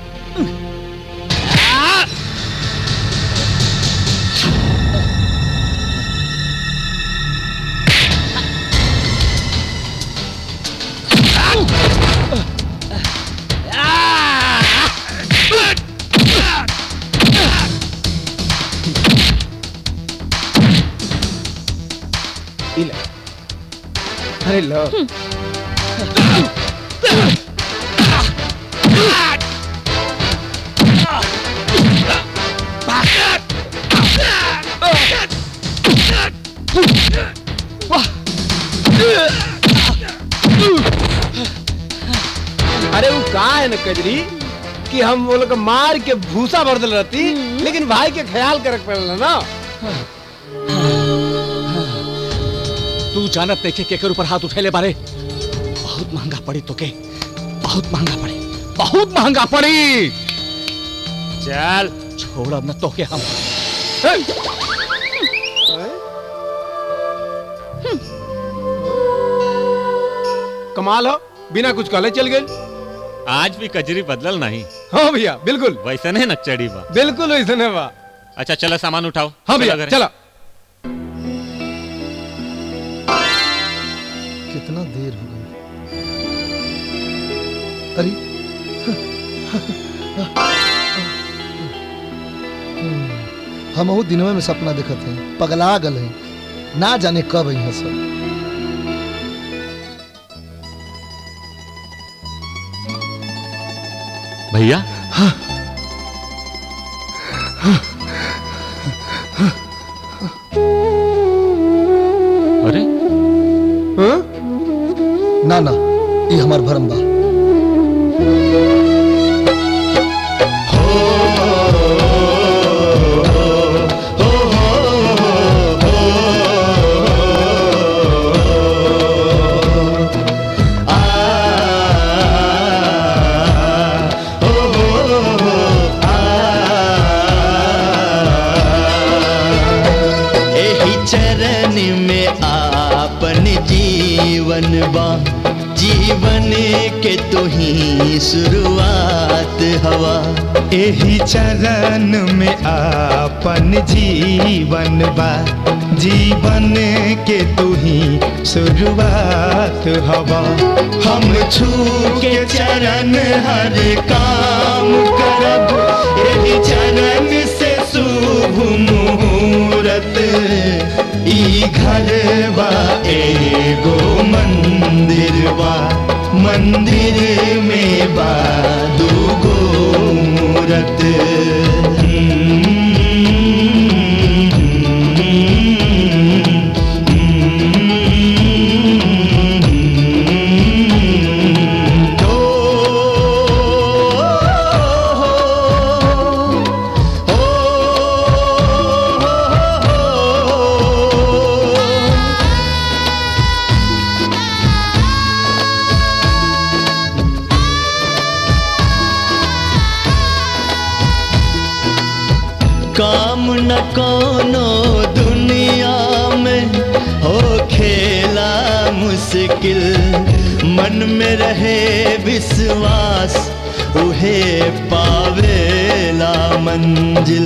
इला अरे लो अरे वो कहा है ना कजरी कि हम वो लोग मार के भूसा भर दिल रहती लेकिन भाई के ख्याल कर पड़ल ना तू जानत नहीं के केकर ऊपर हाथ उठेले बारे बहुत महंगा पड़ी तो के बहुत महंगा पड़ी बहुत महंगा पड़ी चल छोड़ अब न तो के हम कमाल हो बिना कुछ कहले चल गए आज भी कजरी बदलल नहीं हाँ भैया बिल्कुल वैसे नहीं नक्चड़ी बा बिल्कुल वैसे नहीं बा अच्छा चलो सामान उठाओ हाँ भैया घरे। चलो कितना देर हो गई अरे हम वो दिनवे में सपना देखत हैं पगला गल हैं ना जाने कब यहाँ सब भैया ना ना ये हमार भरम बा एही चरण में आपन जीवन बा जीवन के तो ही शुरुआत हवा एही चरण में आपन जीवन बा जीवन के तू ही शुरुआत हवा हम छू के चरण हर काम करब एही चरण से शुभ मुहूर्त ई घर बा एगो मंदिर बा मंदिर में बा दूगो मूरत काम न कोनो दुनिया में हो खेला मुश्किल मन में रहे विश्वास उहे पावेला मंजिल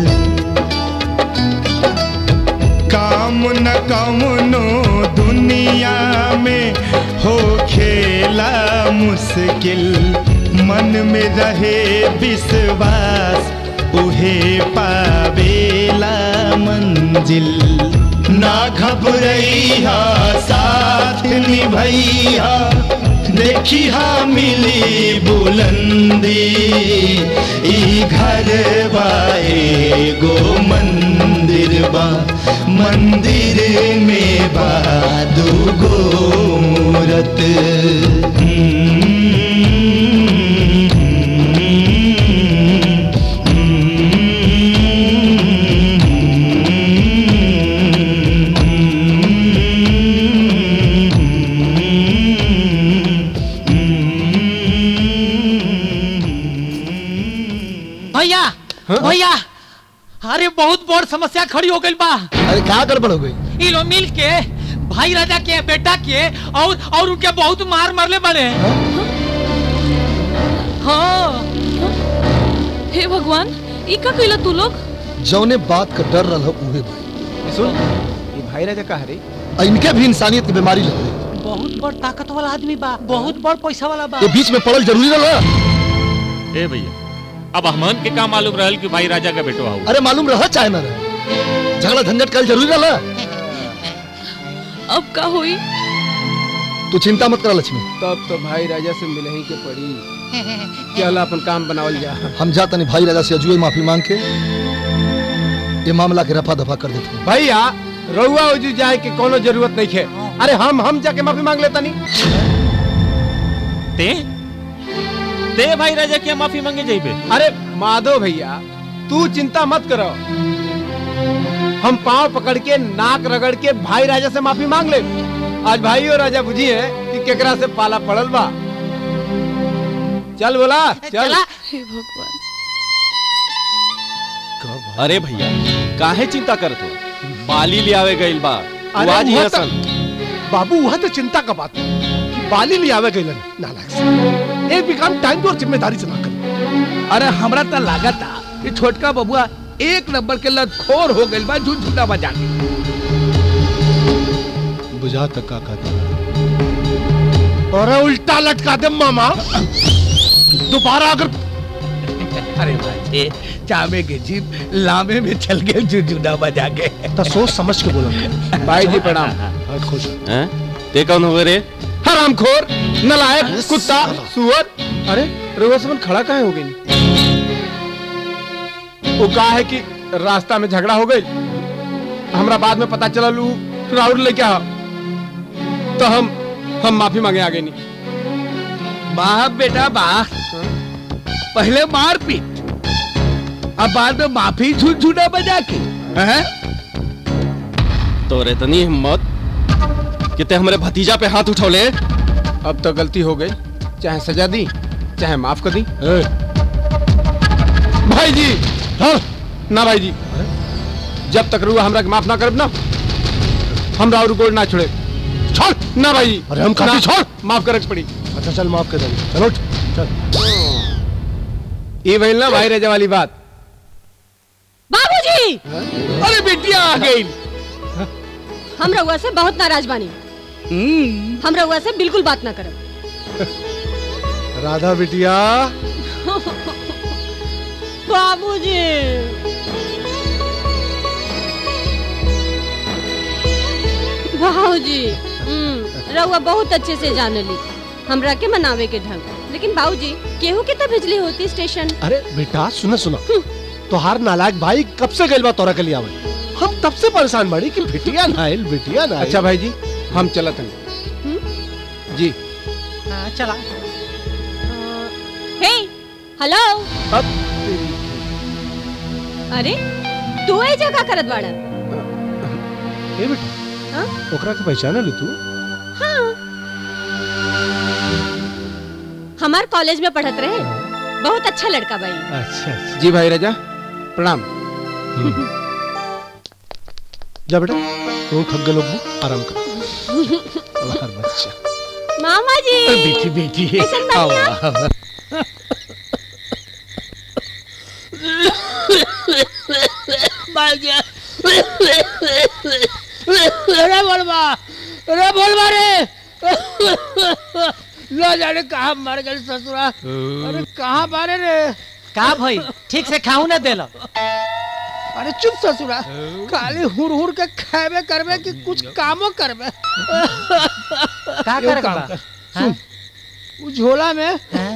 काम न कमनो दुनिया में हो खेला मुश्किल मन में रहे विश्वास उहे पावेला मंजिल ना घबरैया साथ निभैया देखी हा मिली बुलंदी ई घर बा एगो मंदिर बा मंदिर में बा दूगो मूरत भैया भैया अरे बहुत बड़ समस्या खड़ी हो गई बा अरे क्या गड़बड़ हो गई ई लोग मिल के भाई राजा के बेटा के और और उनके बहुत मार मरले बड़े हाँ हे भगवान ई का कइला तू लोग जौने बात का डर रहा उहे भाई सुन ये भाई राजा का हरे आ इनके भी इंसानियत की बीमारी लग गई बहुत बड़ ताकत वाला आदमी बा बहुत बड़ पैसा वाला बा ये बीच में पड़ल जरूरी रहा ए भैया अब हमन के का मालूम रहल कि भाई राजा का बेटो आऊ अरे मालूम रहा चाहे ना रहे झगड़ा झंझट कल जरूरी रहा अब का हुई तू चिंता मत कर लक्ष्मी तब तो भाई राजा से मिले ही के पड़ी चल अपन काम बनावल जा हम जाता नहीं भाई राजा से अजुए माफी मांग के ये मामला के रफा दफा कर देते हैं भैया रउआ उजू जाए के कोनो जरूरत नहीं है अरे हम हम जाके माफी मांग लेता नहीं ते ते भाई राजा के माफी मांगे जाइबे अरे माधव भैया तू चिंता मत करो हम पांव पकड़ के नाक रगड़ के भाई राजा से माफी मांग ले आज भाई और राजा बुझी है कि केकरा से पाला पड़ल बा चल बोला चल हे भगवान अरे भैया काहे चिंता करत हो बाली ले आवे गइल बा तू अरे आज ही वह असन तो- बाबू वह तो चिंता का बात है कि बाली ले आवे गइलन नालायक से एक भी काम टाइम पे और जिम्मेदारी से ना कर अरे हमरा तो लागत कि छोटका बबुआ एक नंबर के लतखोर हो गइल बा झूठा बजा के बुझा तक का कहता और उल्टा लटका दे मामा दोबारा अगर अरे बाजे चामे के जीप लामे में चल गए जुजुना बजा के तो सोच समझ के बोला भाई जी प्रणाम खुश हैं ते कौन हुए रे हरामखोर नलायक कुत्ता सुअर अरे रउआ समन खड़ा काहे हो गई वो का है कि रास्ता में झगड़ा हो गई हमरा बाद में पता चलल उ राउर लेके आ तो हम हम माफी मांगे आगे नहीं वाह बेटा वाह पहले मार पीट अब बाद में माफी झूठ झूठा बजा के हैं? तो इतनी हिम्मत कि ते हमरे भतीजा पे हाथ उठौले अब तो गलती हो गई चाहे सजा दी चाहे माफ कर दी भाई जी हाँ ना भाई जी जब तक रुआ हमरा के माफ ना करब ना हम राउर गोल ना छोड़े छोड़ ना भाई जी अरे हम काफी ना, छोड़। माफ करे के पड़ी अच्छा चल माफ कर देंगे चलो उठ, चल ये भइल ना भाई रजा वाली बात बाबूजी अरे बिटिया आ गई हम रउआ से बहुत नाराज बानी हम रउआ से बिल्कुल बात ना करब राधा बिटिया बाबूजी बाबूजी हम्म, रउआ बहुत अच्छे से जानली हमरा के मनावे के ढंग लेकिन बाबूजी केहू के तो भेजली होती स्टेशन अरे बेटा सुना सुना तोहार नालायक भाई कब से गइल बा तोरा के लिए आवे हम तब से परेशान बाड़ी कि बिटिया ना आइल बिटिया ना आइल। अच्छा भाई जी हम चलत हैं जी हाँ, चला हे हेलो अरे तू ए जगह करत बाड़ा ए बेटा हाँ? ओकरा के पहचान ली तू हाँ हमार कॉलेज में पढ़त रहे बहुत अच्छा लड़का भाई अच्छा अच्छा जी भाई रजा प्रणाम जा बेटा तू थक गए लोग आराम कर हर बच्चा मामा जी बेटी बेटी कैसन बानी आप? आवा, आवा। अरे बोलबा अरे बोलबा रे न जाने कहाँ मर गए ससुरा अरे कहाँ मारे रे का भाई ठीक से खाऊ ना देला अरे चुप ससुरा खाली हुर हुर के खाबे करबे कि कुछ कामो करबे का एगो करे काम बा? कर, सुन उ झोला में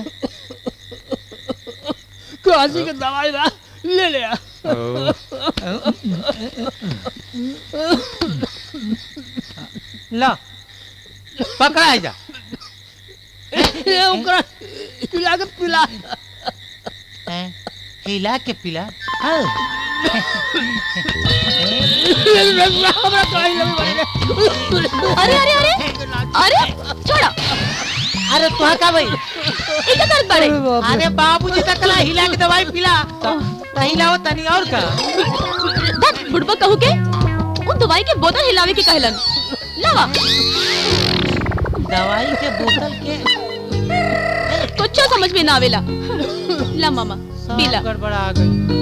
काशी के दवाई बा ले ले आ। ला पकड़ा है जा ये ओकरा पिला के पिला हैं? हिला के पिला हाँ। हमरा कहीं लगे अरे अरे अरे अरे छोड़ो अरे तुहा का भाई इधर दर्द बड़े अरे बाबूजी तक ला हिला के दवाई पिला तो हिलाओ तनी और का धत बुढ़बा कहू के उन दवाई के बोतल हिलावे के कहलन लावा दवाई के बोतल के कुछ समझ में ना आवेला ला मामा पीला गड़बड़ा आ गई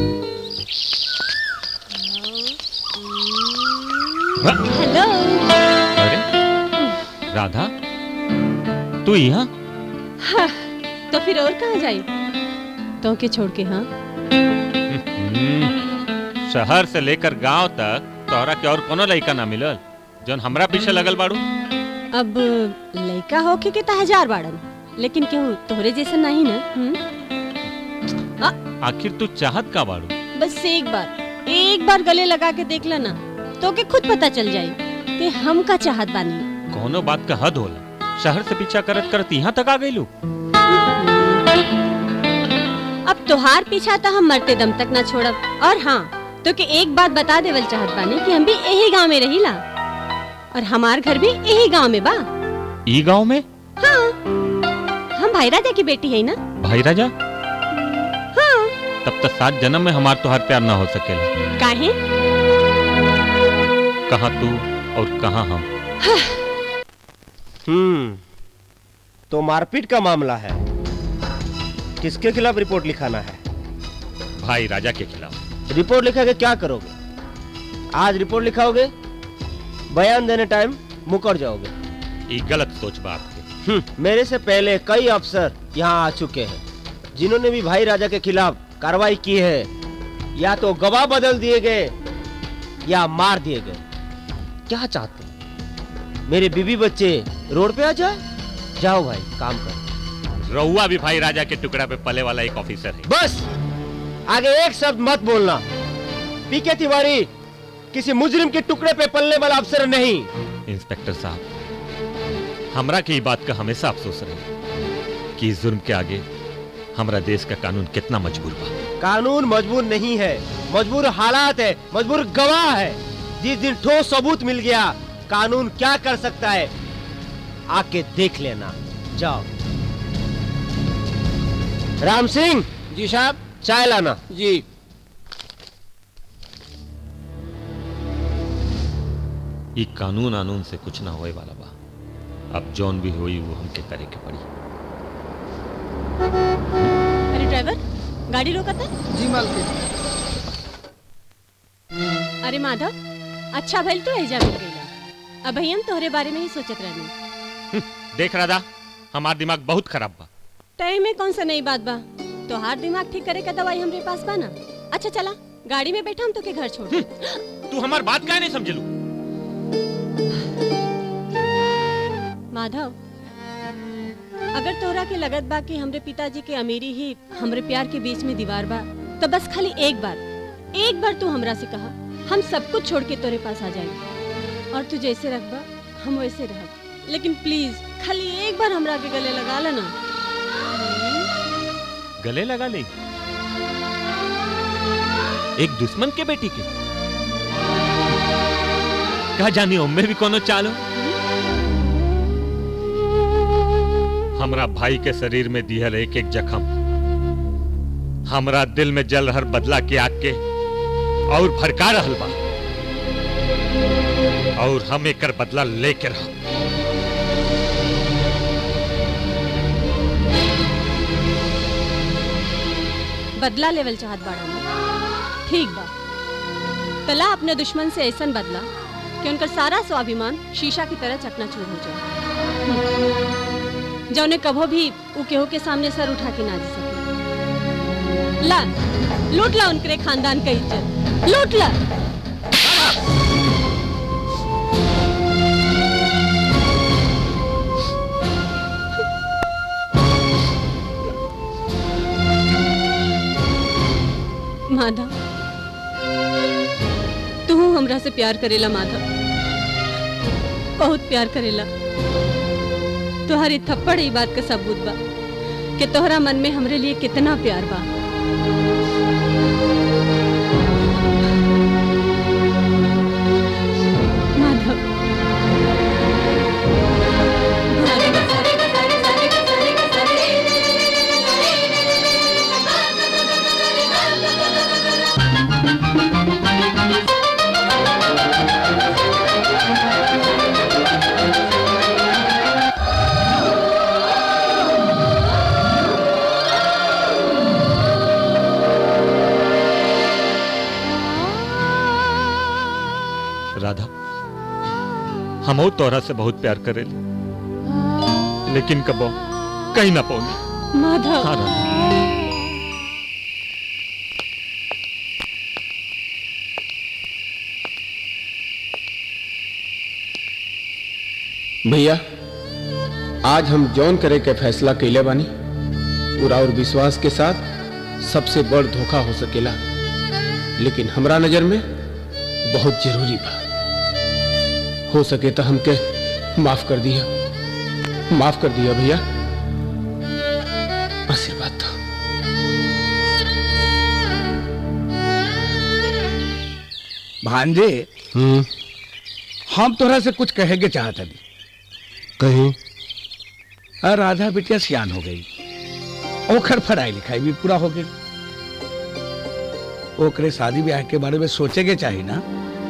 हेलो अरे राधा तू यहाँ हाँ, तो फिर और कहाँ जाए तो के छोड़ के हाँ हम्म, शहर से लेकर गांव तक तोहरा के और कोनो लड़का ना मिलल जौन हमरा पीछे लगल बाड़ू अब लड़का होके के तो हजार बाड़न लेकिन केहू तोहरे जैसा नहीं ना हम्म? आखिर तू चाहत का बाड़ू बस एक बार एक बार गले लगा के देख लेना तो के खुद पता चल जाए कि हम का चाहत बानी कोनो बात का हद होला शहर से पीछा करत करत यहाँ तक आ गईलू अब तोहार पीछा तो हम मरते दम तक ना छोड़ब और हाँ तो के एक बात बता देवल चाहत बानी कि हम भी यही गांव में रहीला और हमार घर भी यही गांव में बा ई गांव में हाँ हम भाई राजा की बेटी है ना भाई राजा हाँ तब तक सात जन्म में हमार तोहार प्यार ना हो सकेला काहे कहाँ तू और कहाँ हम हम्म तो मारपीट का मामला है किसके खिलाफ रिपोर्ट लिखाना है भाई राजा के खिलाफ रिपोर्ट लिखा के क्या करोगे आज रिपोर्ट लिखाओगे बयान देने टाइम मुकर जाओगे ये गलत सोच बा आपके हम्म, मेरे से पहले कई अफसर यहाँ आ चुके हैं जिन्होंने भी भाई राजा के खिलाफ कार्रवाई की है या तो गवाह बदल दिए गए या मार दिए गए क्या चाहते हैं मेरे बीबी बच्चे रोड पे आ जाए जाओ भाई काम कर रहुआ भी भाई राजा के टुकड़ा पे पले वाला एक ऑफिसर है बस आगे एक शब्द मत बोलना पीके तिवारी किसी मुजरिम के टुकड़े पे पलने वाला अफसर नहीं इंस्पेक्टर साहब हमरा के ई बात का हमेशा अफसोस रहे कि इस जुर्म के आगे हमरा देश का कानून कितना मजबूर बा कानून मजबूर नहीं है मजबूर हालात है मजबूर गवाह है जिस दिन ठोस सबूत मिल गया कानून क्या कर सकता है आके देख लेना जाओ राम सिंह जी साहब चाय लाना जी ई कानून आनून से कुछ ना होए वाला बा अब जौन भी होई वो हमके करे के पड़ी अरे ड्राइवर गाड़ी रोका था जी मालकिन अरे माधव अच्छा भइल तो एजा मिल गईला अब हम तोहरे बारे में ही सोचत रहनी देख राधा हमार दिमाग बहुत खराब बा तय में कौन सा नई बात बा तोहार दिमाग ठीक करे का दवाई हमरे पास बा ना अच्छा चला गाड़ी में बैठा हम तो के घर छोड़ दें। तू हमार बात काहे नहीं समझलू माधव अगर तोहरा के लगत बा कि हमरे पिताजी के अमीरी ही हमरे प्यार के बीच में दीवार बा तो बस खाली एक बार एक बार तू हमरा से कहा हम सब कुछ छोड़ के तोरे पास आ जाएंगे और तू जैसे रखबा हम वैसे रहब लेकिन प्लीज खाली एक बार हमरा के गले लगा लेना गले लगा ले एक दुश्मन के बेटी के कहा जानी उम्मे भी कोनो चालो हमरा भाई के शरीर में दिहल एक एक जख्म हमरा दिल में जल रहल बदला के आग के और भड़का रहल बा और हम एकर बदला लेके रह बदला लेवल चाहत बाड़ा ना ठीक बा तला अपने दुश्मन से ऐसा बदला कि उनका सारा स्वाभिमान शीशा की तरह चकनाचूर हो जाए जौने कभो भी उ केहू के सामने सर उठा के ना जी सके ला लूट ला उनके खानदान का इज्जत लूट ला माधव तू हमरा से प्यार करेला माधव बहुत प्यार करेला तुम्हारी थप्पड़ ही बात का सबूत बा कि तोहरा मन में हमरे लिए कितना प्यार बा माधव राधा हम तोरा से बहुत प्यार करे लेकिन कबो कहीं ना पहुंचे माधव हाँ राधा भैया आज हम जौन करे के फैसला कैले बानी पूरा और विश्वास के साथ सबसे बड़ धोखा हो सकेला लेकिन हमरा नजर में बहुत जरूरी बा हो सके तो हमके माफ कर दिया माफ कर दिया भैया आशीर्वाद दो भांजे हम तोरा से कुछ कहे के चाहत हनी कहीं और राधा बिटिया सियान हो गई ओखर पढ़ाई लिखाई भी पूरा हो गई ओकरे शादी ब्याह के बारे में सोचे के चाहिए ना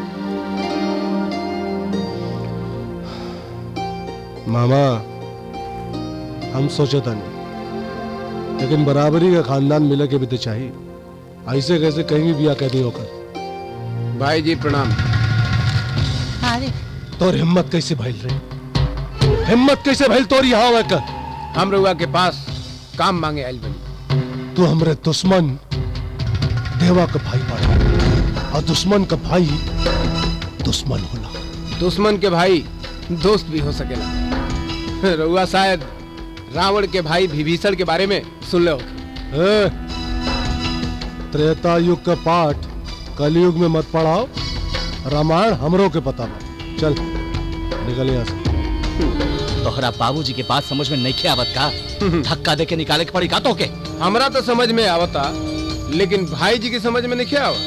मामा हम सोचे था नहीं लेकिन बराबरी का खानदान मिले के भी तो चाहिए ऐसे कैसे कहीं भी बिया कैदी होकर भाई जी प्रणाम अरे तोर हिम्मत कैसे भइल रही हिम्मत कैसे भइल तोर यहाँ आवे का हम रउआ के पास काम मांगे आइल बनी तू हमरे दुश्मन देवा का भाई पड़ा और दुश्मन का भाई दुश्मन होला दुश्मन के भाई दोस्त भी हो सकेला रउआ शायद रावण के भाई विभीषण के बारे में सुन लो ए, त्रेता युग का पाठ कलयुग में मत पढ़ाओ रामायण हमरों के पता बा चल निकल यहाँ से तोहरा बाबूजी के बात समझ में नहीं आवत का धक्का दे के निकाले के पड़ी का तो के हमरा तो समझ में आवता लेकिन भाई जी की समझ में नहीं आवा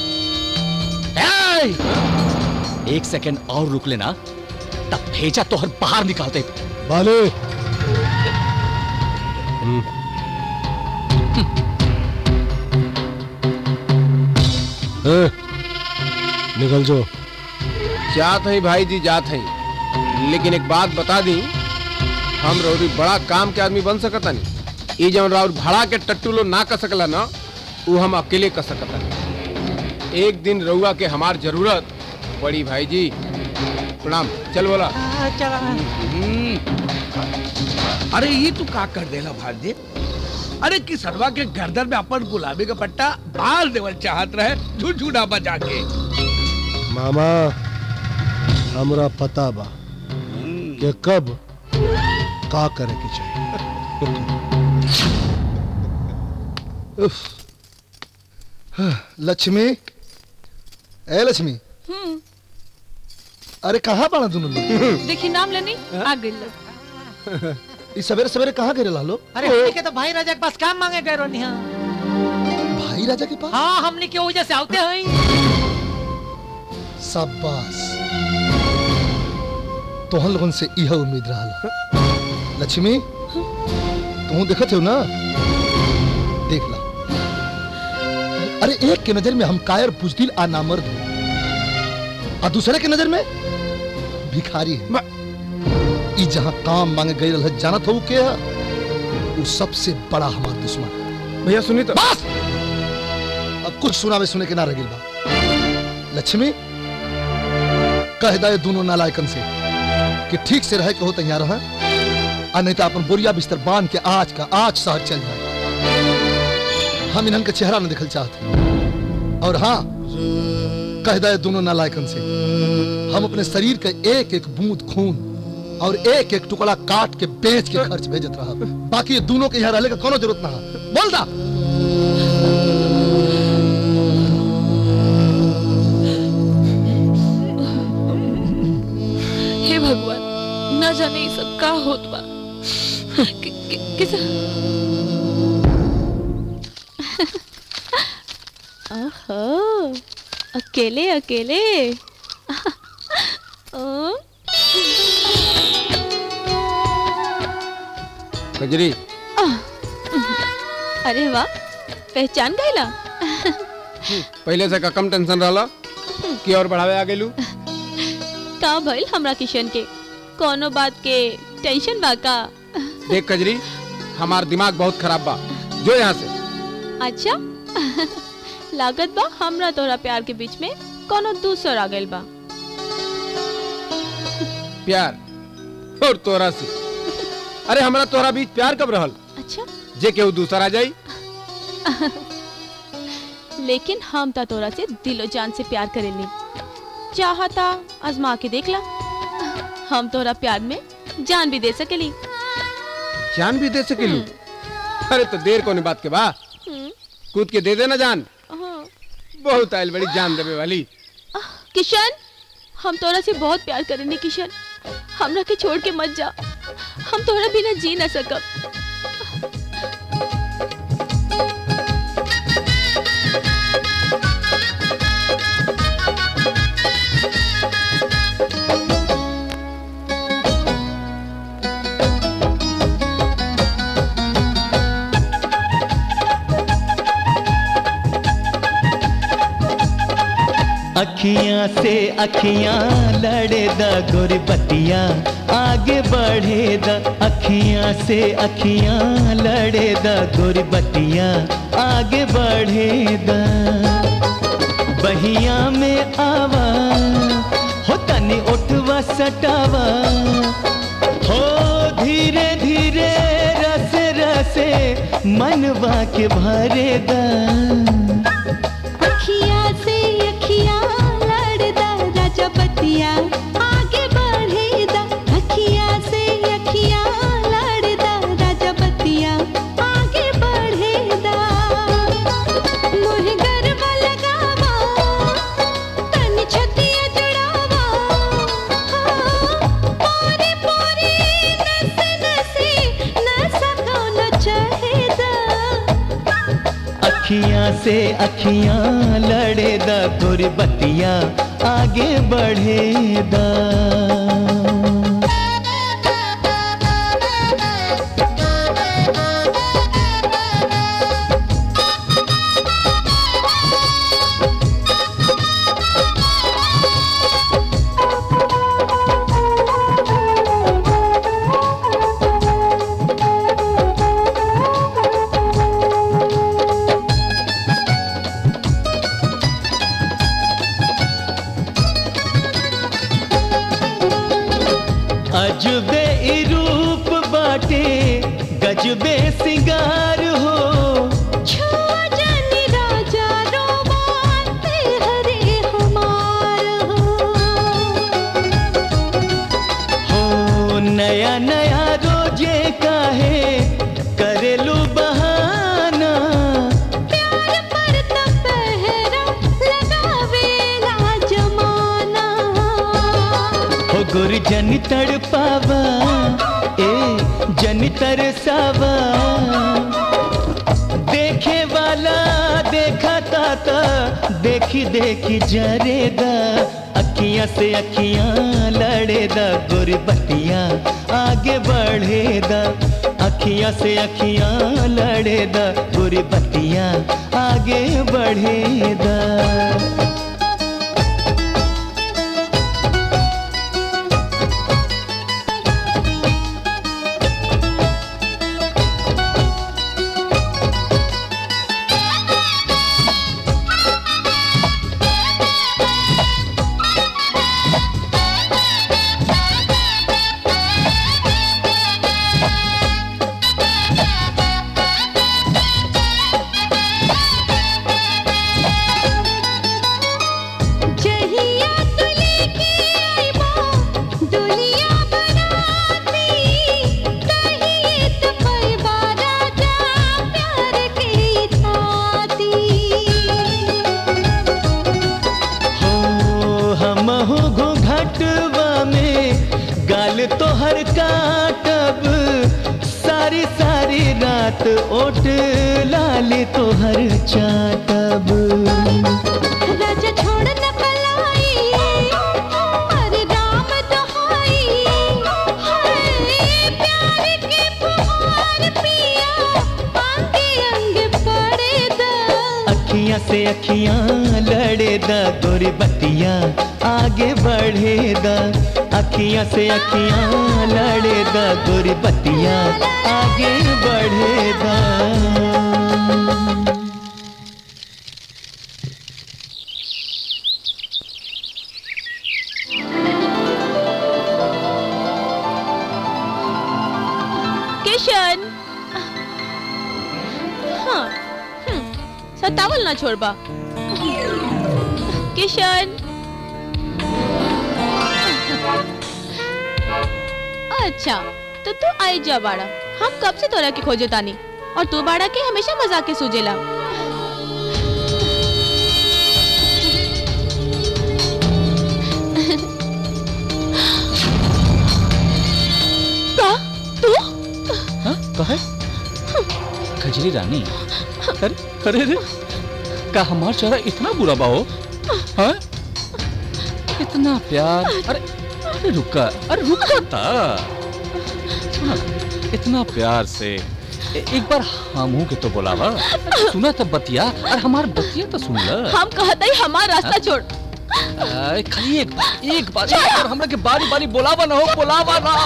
एक सेकंड और रुक लेना तब भेजा तोहर बाहर निकालते बाले ए, निकल जो जात है भाई जी जात है लेकिन एक बात बता दी हम रौरी बड़ा काम के आदमी बन सकता नहीं ये जब राउर भाड़ा के टट्टू लो ना कर सकला ना वो हम अकेले कर सकता नहीं एक दिन रउआ के हमार जरूरत पड़ी भाई जी प्रणाम चल बोला अरे ये तू का कर देला भांजे अरे किसरवा के गर्दन में अपन गुलाबी का पट्टा बाल देवल चाहत रहे झुझुना बजा के मामा हमरा पता बा कि कब का करे के चाहिए उफ। लक्ष्मी ए लक्ष्मी हम्म अरे कहाँ पड़ा तुम लोग देखी नाम लेनी आ गई लोग इस सवेरे सवेरे कहाँ गए लालो अरे हमने के तो भाई राजा के पास काम मांगे गए रोनी हाँ भाई राजा के पास हाँ हमने के वजह से आते हैं शाबाश तोहन लोगन से यह उम्मीद रहा लक्ष्मी तुम देखत हो ना देख ला अरे एक के नजर में हम कायर बुजदिल आ नामर्द हो और दूसरे के नजर में भिखारी है ई जहां काम मांगे गई रहा जानत हो के है वो सबसे बड़ा हमारा दुश्मन है भैया सुनी तो बस अब कुछ सुनावे सुने के ना रगिल बा लक्ष्मी कह दे दोनों नालायकन से कि ठीक से रहे के हो तैयार रहा आ नहीं तो अपन बोरिया बिस्तर बांध के आज का आज शहर चल जाए हम इन्हन के चेहरा न दिखल चाहते और हाँ कह दे दोनों नालायकन से हम अपने शरीर के एक एक बूंद खून और एक एक टुकड़ा काट के बेच के खर्च भेजत रहा बाकी ये दोनों के यहाँ रहने का कोनो जरूरत ना है बोल दा हे भगवान न जाने ये सब का होत बा कि, कि, किस ओहो अकेले अकेले ओ, कजरी आह, अरे वाह पहचान गईला पहले से का कम टेंशन रहला कि और बढ़ावे आ गेलू का भइल हमरा किशन के कोनो बात के टेंशन बा का देख कजरी हमार दिमाग बहुत खराब बा जो यहाँ से अच्छा लागत बा हमरा तोरा प्यार के बीच में कोनो दूसर आ गइल बा प्यार और तोरा से अरे हमरा तोरा बीच प्यार कब रहल अच्छा जे केहू दूसरा आ जाई लेकिन हम ता तोरा से दिलो जान से प्यार करेली चाहता आजमा के देख ला हम तोरा प्यार में जान भी दे सकेली जान भी दे सकेलू अरे तो देर कोनी बात के बा हम्म, कूद के दे देना जान हाँ। बहुत आयल बड़ी जान देवे वाली किशन हम तोरा से बहुत प्यार करेंगे किशन हमरा के छोड़ के मत जा हम तोरा बिना जी ना सकब अखियां से अखियां लड़े द गोरी बतिया आगे बढ़े द अखियां से अखियां लड़े द गोरी बतिया आगे बढ़े द बहिया में आवा हो तनी उठवा सटावा हो धीरे धीरे रस रसे मनवा के भरे दा अखिया से अखिया लड़दा राजा बतिया आगे बढ़ेदा अखिया से अखिया लड़दा राजा बतिया आगे बढ़ेदा मोहे गरबा लगावा तन छतिया जुड़ावा हाँ, पोरे पोरे अखियां से अखियां लड़े दा गोरी बतिया आगे बढ़े दा अजबे ई रूप बाटे गजबे सिंगार हो राजा रोमाते हरे हमार हो नया नया रोजे काहे करेलू बहाना प्यार पर त पहरा लगावेला जमाना हो गुर जन तड़पावा ए जन तरसावा देखे वाला देखा ताता देखी देखी जरेदा अखियां से अखियां लड़ेदा गुरबतिया आगे बढ़ेदा अखियां से अखियां लड़ेदा गुरबतिया आगे बढ़ेदा जहिया तू लेके आइबा दुनिया बनाती तहिए तो पैबा राजा प्यार की थाती हो हम हो घुघटवा में गाल तो हर काटब सारी सारी रात ओट लाल तो हर चाटब राजा छोड़ न पलाई अरे राम दोहाई हाय प्यार के फुहार पिया अंगे अंग पड़े दा अखियां से अखियां लड़ेदा गोरी बतिया आगे बढ़ेदा अखियां से अखियां लड़ेदा गोरी बतिया आगे बढ़ेदा किशन हाँ हम्म, सतावल ना छोड़बा किशन अच्छा तो तू आई जा बाड़ा हम कब से तोरा के खोजे तानी और तू बाड़ा के हमेशा मजाक के सूझेला का तू कहे खजरी रानी अरे अरे रे का हमार चेहरा इतना बुरा बा हो हाँ? इतना प्यार अरे अरे रुका अरे रुका था सुना इतना प्यार से ए, एक बार हमू के तो बोलावा सुना तब बतिया और हमार बतिया तो सुन ल हम कहते ही हमारा रास्ता छोड़ अरे खाली एक बार एक बार एक बार हमरा के बारी बारी बोलावा ना हो बोलावा ना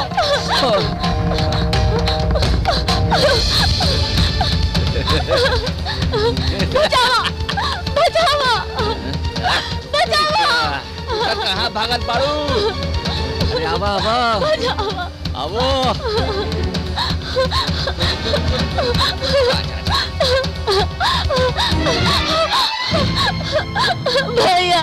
बचावा बचावा बचावा कहाँ भागल पारू अरे आवा आवा बचावा आवो भैया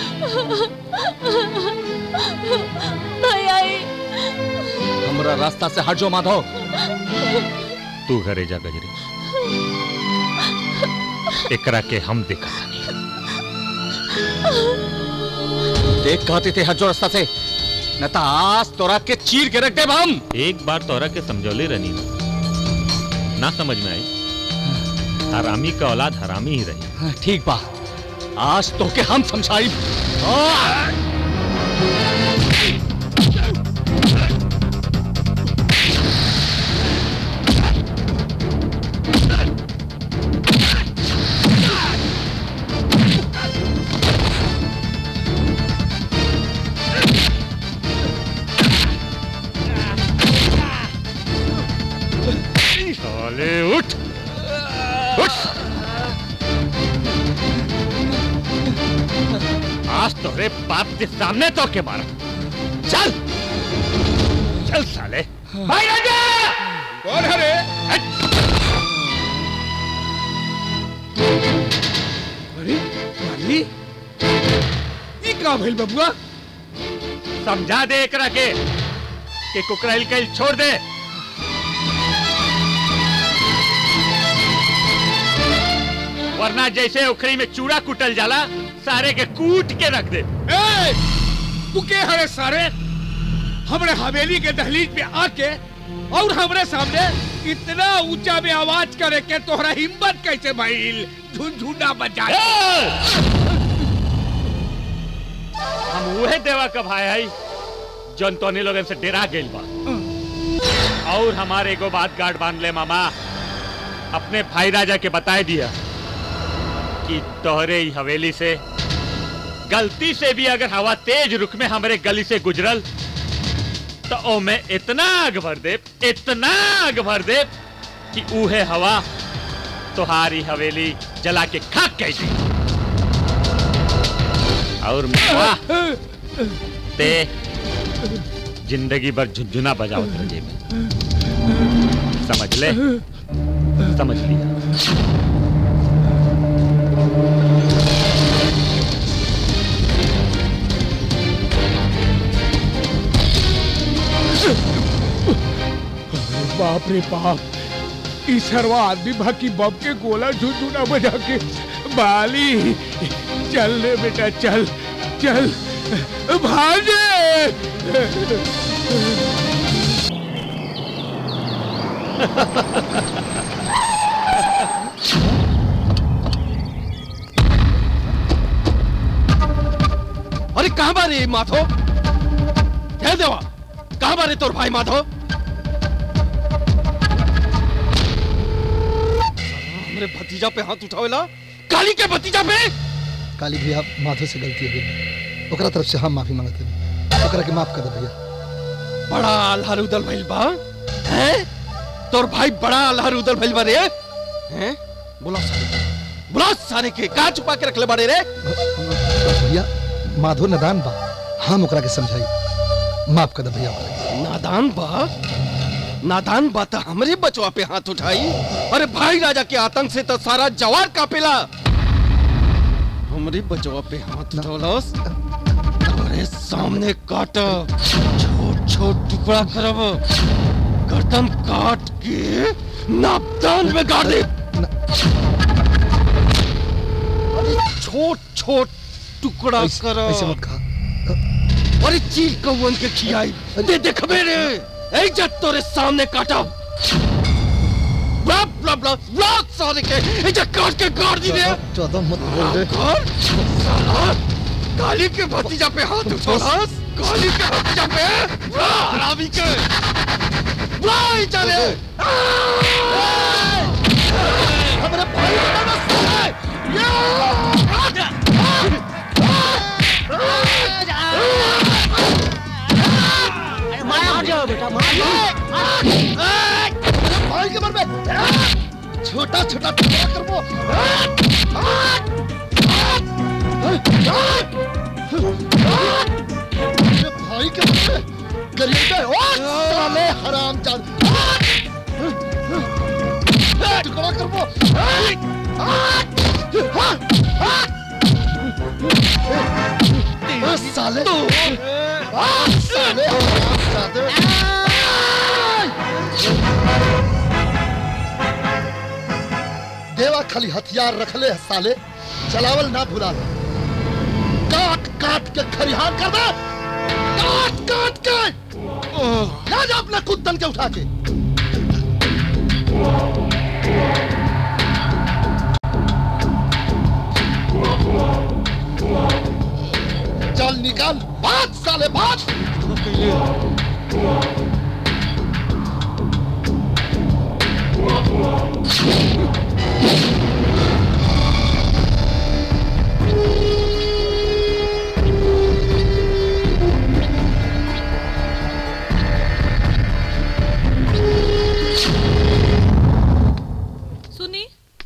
भैया ई- हमरा रास्ता से हट जाओ माधव तू घरे जा गजरी एकरा के हम देखा देख कहते थे हट जाओ रास्ता से न तो आज तोरा के चीर के रख देब हम एक बार तोरा के समझौले रहनी ना ना समझ में आई हरामी का औलाद हरामी ही रही हाँ, ठीक बा आज तो के हम समझाई साले उठ उठ आज तोरे बाप के सामने तो के मारा चल चल साले भाई राजा कौन है रे अरे माली ये का भइल बबुआ समझा दे एकरा के कि कुकराइल कैल छोड़ दे वरना जैसे उखड़ी में चूड़ा कुटल जाला सारे के कूट के रख दे ए, तू के हरे सारे हमरे हवेली के दहलीज पे आके और हमरे सामने इतना ऊंचा में आवाज करे के तोहरा हिम्मत कैसे भइल झुनझुना बजा हम उहे देवा का भाई है जौन तोनी लोगन से डेरा गेल बा और हमारे एगो बात गार्ड बांध ले मामा अपने भाई राजा के बताए दिया कि तोहरे ही हवेली से गलती से भी अगर हवा तेज रुख में हमारे गली से गुजरल तो ओ में इतना आग भर दे इतना आग भर दे कि उहे हवा तुम्हारी हवेली जला के खाक कह दी और मामा ते जिंदगी भर झुंझुना बजावत रहे में समझ ले समझ लिया बाप रे बाप इस हरवा आदमी बाकी बम के गोला झुनझुना बजा के बाली चल रे बेटा चल चल भागे अरे कहाँ बारे माधो कह देवा कहाँ बारे तोर भाई माधो हमरे भतीजा पे हाथ उठावेला काली के भतीजा पे काली भैया माधो से गलती हो गई ओकरा तरफ से हम माफी मांगते हैं ओकरा के माफ कर दे भैया बड़ा अल्हर उदल भइल बा हैं तोर भाई बड़ा अल्हर उदल भइल बा रे हैं बुला सारे बुला सारे के कहाँ छुपा के रखले बाड़े रे भैया माधो नदान बा हम ओकरा के समझाई माफ कर दे भैया ओकरा के। नादान बा नादान बा त हमरे बचवा पे हाथ उठाई अरे भाई राजा के आतंक से तो सारा जवार कापेला हमरे बचवा पे हाथ उठौलस अरे सामने काट छोट छोट टुकड़ा करब गर्दन काट के नापदान में गाड़ दे अरे छोट छोट टुकड़ा ऐसे- कर ऐसे मत कहा अरे चील कौन के खियाई दे देख मेरे इज्जत तोरे सामने काटा ब्लब ब्लब ब्लब ब्लब सारे के इज्जत काट के गाड़ दी रे चौदह मत बोल रे कौन साला काली के भतीजा पे हाथ उठा काली के भतीजा पे ब्ला हरामी के ब्ला ही चले हमारे भाई का ना मार जाओ बेटा भाई के मर में छोटा छोटा टुकड़ा कर वो मेरे भाई के मर में गरीब है ओ साले हराम जान टुकड़ा कर वो ओ साले आ, साले हराम देवा खाली हथियार रखले है साले चलावल ना भुला दे काट काट के खरिहान कर दे काट काट के ला जा अपना कुत्तन के उठा के निकाल निकाल बात साले बात सुनी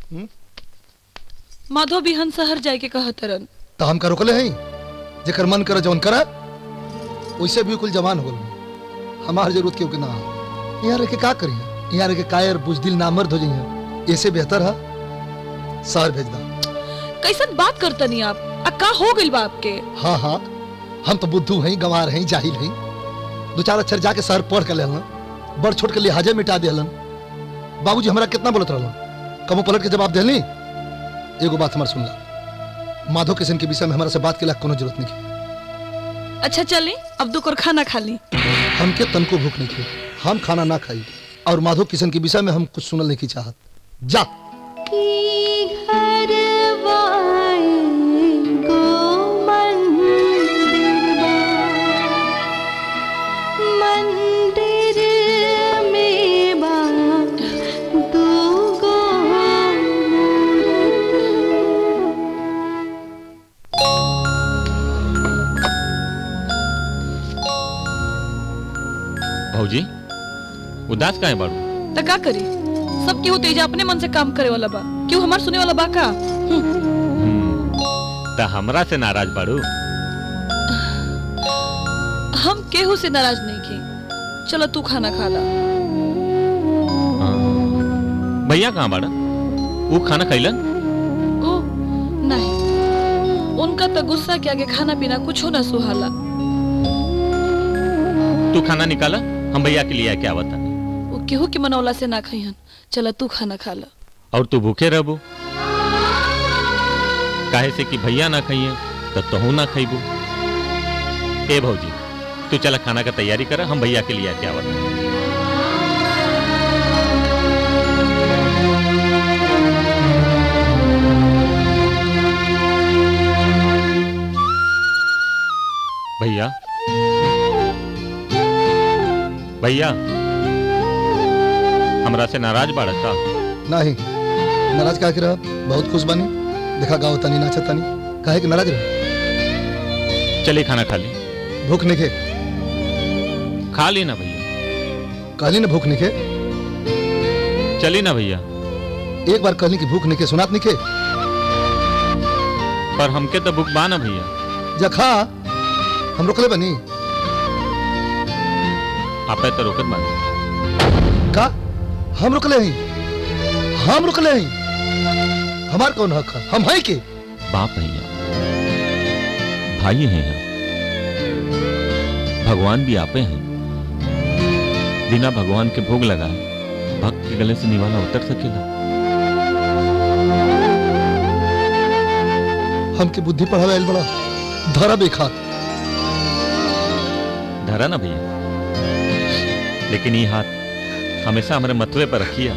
माधव बिहन शहर जाए के कहतरन तो हम का रोकले हैं जेकर मन करे जौन करा वैसे भी कुल जवान हो गल हमार जरूरत क्यों के ना हो यहाँ रह के का करिए यहाँ रह के कायर बुजदिल नामर्द हो जाइए ऐसे बेहतर है शहर भेज दा कैसन बात करतनी आप आ का हो गइल बा आपके हाँ हाँ हम तो बुद्धू हैं गंवार हैं जाहिल हैं दो चार अक्षर जाके शहर पढ़ के लेलन बड़ छोट के लिहाजे मिटा दिलन बाबूजी हमरा कितना बोलत रहलन कबो पलट के जवाब देली एगो बात हमार सुनला माधव किशन के विषय में हमारा से बात के ला कोनो जरूरत नहीं है अच्छा चली अब दो कर खाना खा ली हमके तनको भूख नहीं थी हम खाना ना खाई और माधव किशन के विषय में हम कुछ सुनल नहीं की चाहत जा मंदिर में बा दूगो भौजी उदास काहे बाड़ू तो का करी सब केहू तेजा अपने मन से काम करे वाला बा क्यों हमार सुने वाला बा का त हमरा से नाराज बाड़ू हम केहू से नाराज नहीं की चलो तू खाना खा ला भैया कहाँ बाड़ा वो खाना खैलन ओ नहीं उनका तो गुस्सा के आगे खाना पीना कुछ ना सुहाला तू खाना निकाला हम भैया के लिए आके आवता वो केहू के मनौला से ना खइहन चला तू खाना खा ला और तू भूखे रहबू काहे से कि भैया ना खाइए तो तहू ना खइबू ए भौजी तू चला खाना का तैयारी कर हम भैया के लिए आके आवता भैया भैया हमरा से नाराज बाड़ा का नहीं नाराज का रहा बहुत खुश बनी देखा गाँव तनी नाचा तनी काहे कि नाराज रहा चलिए खाना खा ली भूख निके खा ली ना भैया कहली ना भूख निके चली ना भैया एक बार कहली कि भूख निके सुनात निके पर हमके तो भूख बा ना भैया जा खा हम रोकले बनी आपे तो रोकत बानी का हम रुकले हैं हम रुकले हैं हमार कौन हक है हम है के बाप भैया भाई हैं हम भगवान भी आपे हैं बिना भगवान के भोग लगाए भक्त के गले से निवाला उतर सकेला हमके बुद्धि पढ़ावे आइल बड़ा धरा बेखा धरा ना भैया लेकिन ये हाथ हमेशा हमारे मतवे पर रखिया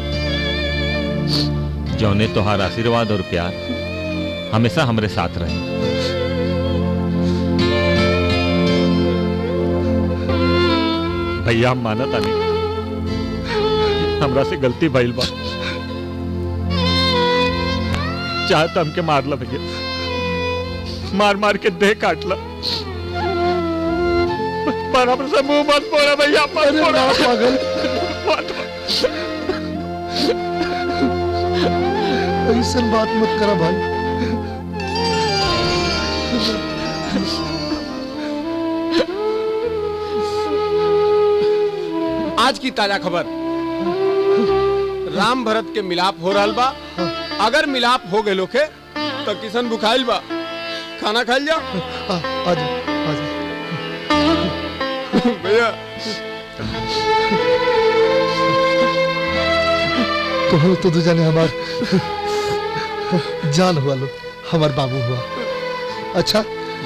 जौने तोहार आशीर्वाद और प्यार हमेशा हमारे साथ रहे भैया हम माना तानी हमरा से गलती भइल बा चाहे तो हमके मार ला भैया मार मार के देह काट ला पर हमसे मुंह मत फोड़ा भैया मत फोड़ा पागल मत ऐसा बात मत करा भाई आज की ताजा खबर राम भरत के मिलाप हो रहा बा अगर मिलाप हो गए लोखे तो किशन बुखाइल बा खाना खाइल जा आज आज भैया तो तो दू जाने हमार जान हुआ लो हमार बाबू हुआ अच्छा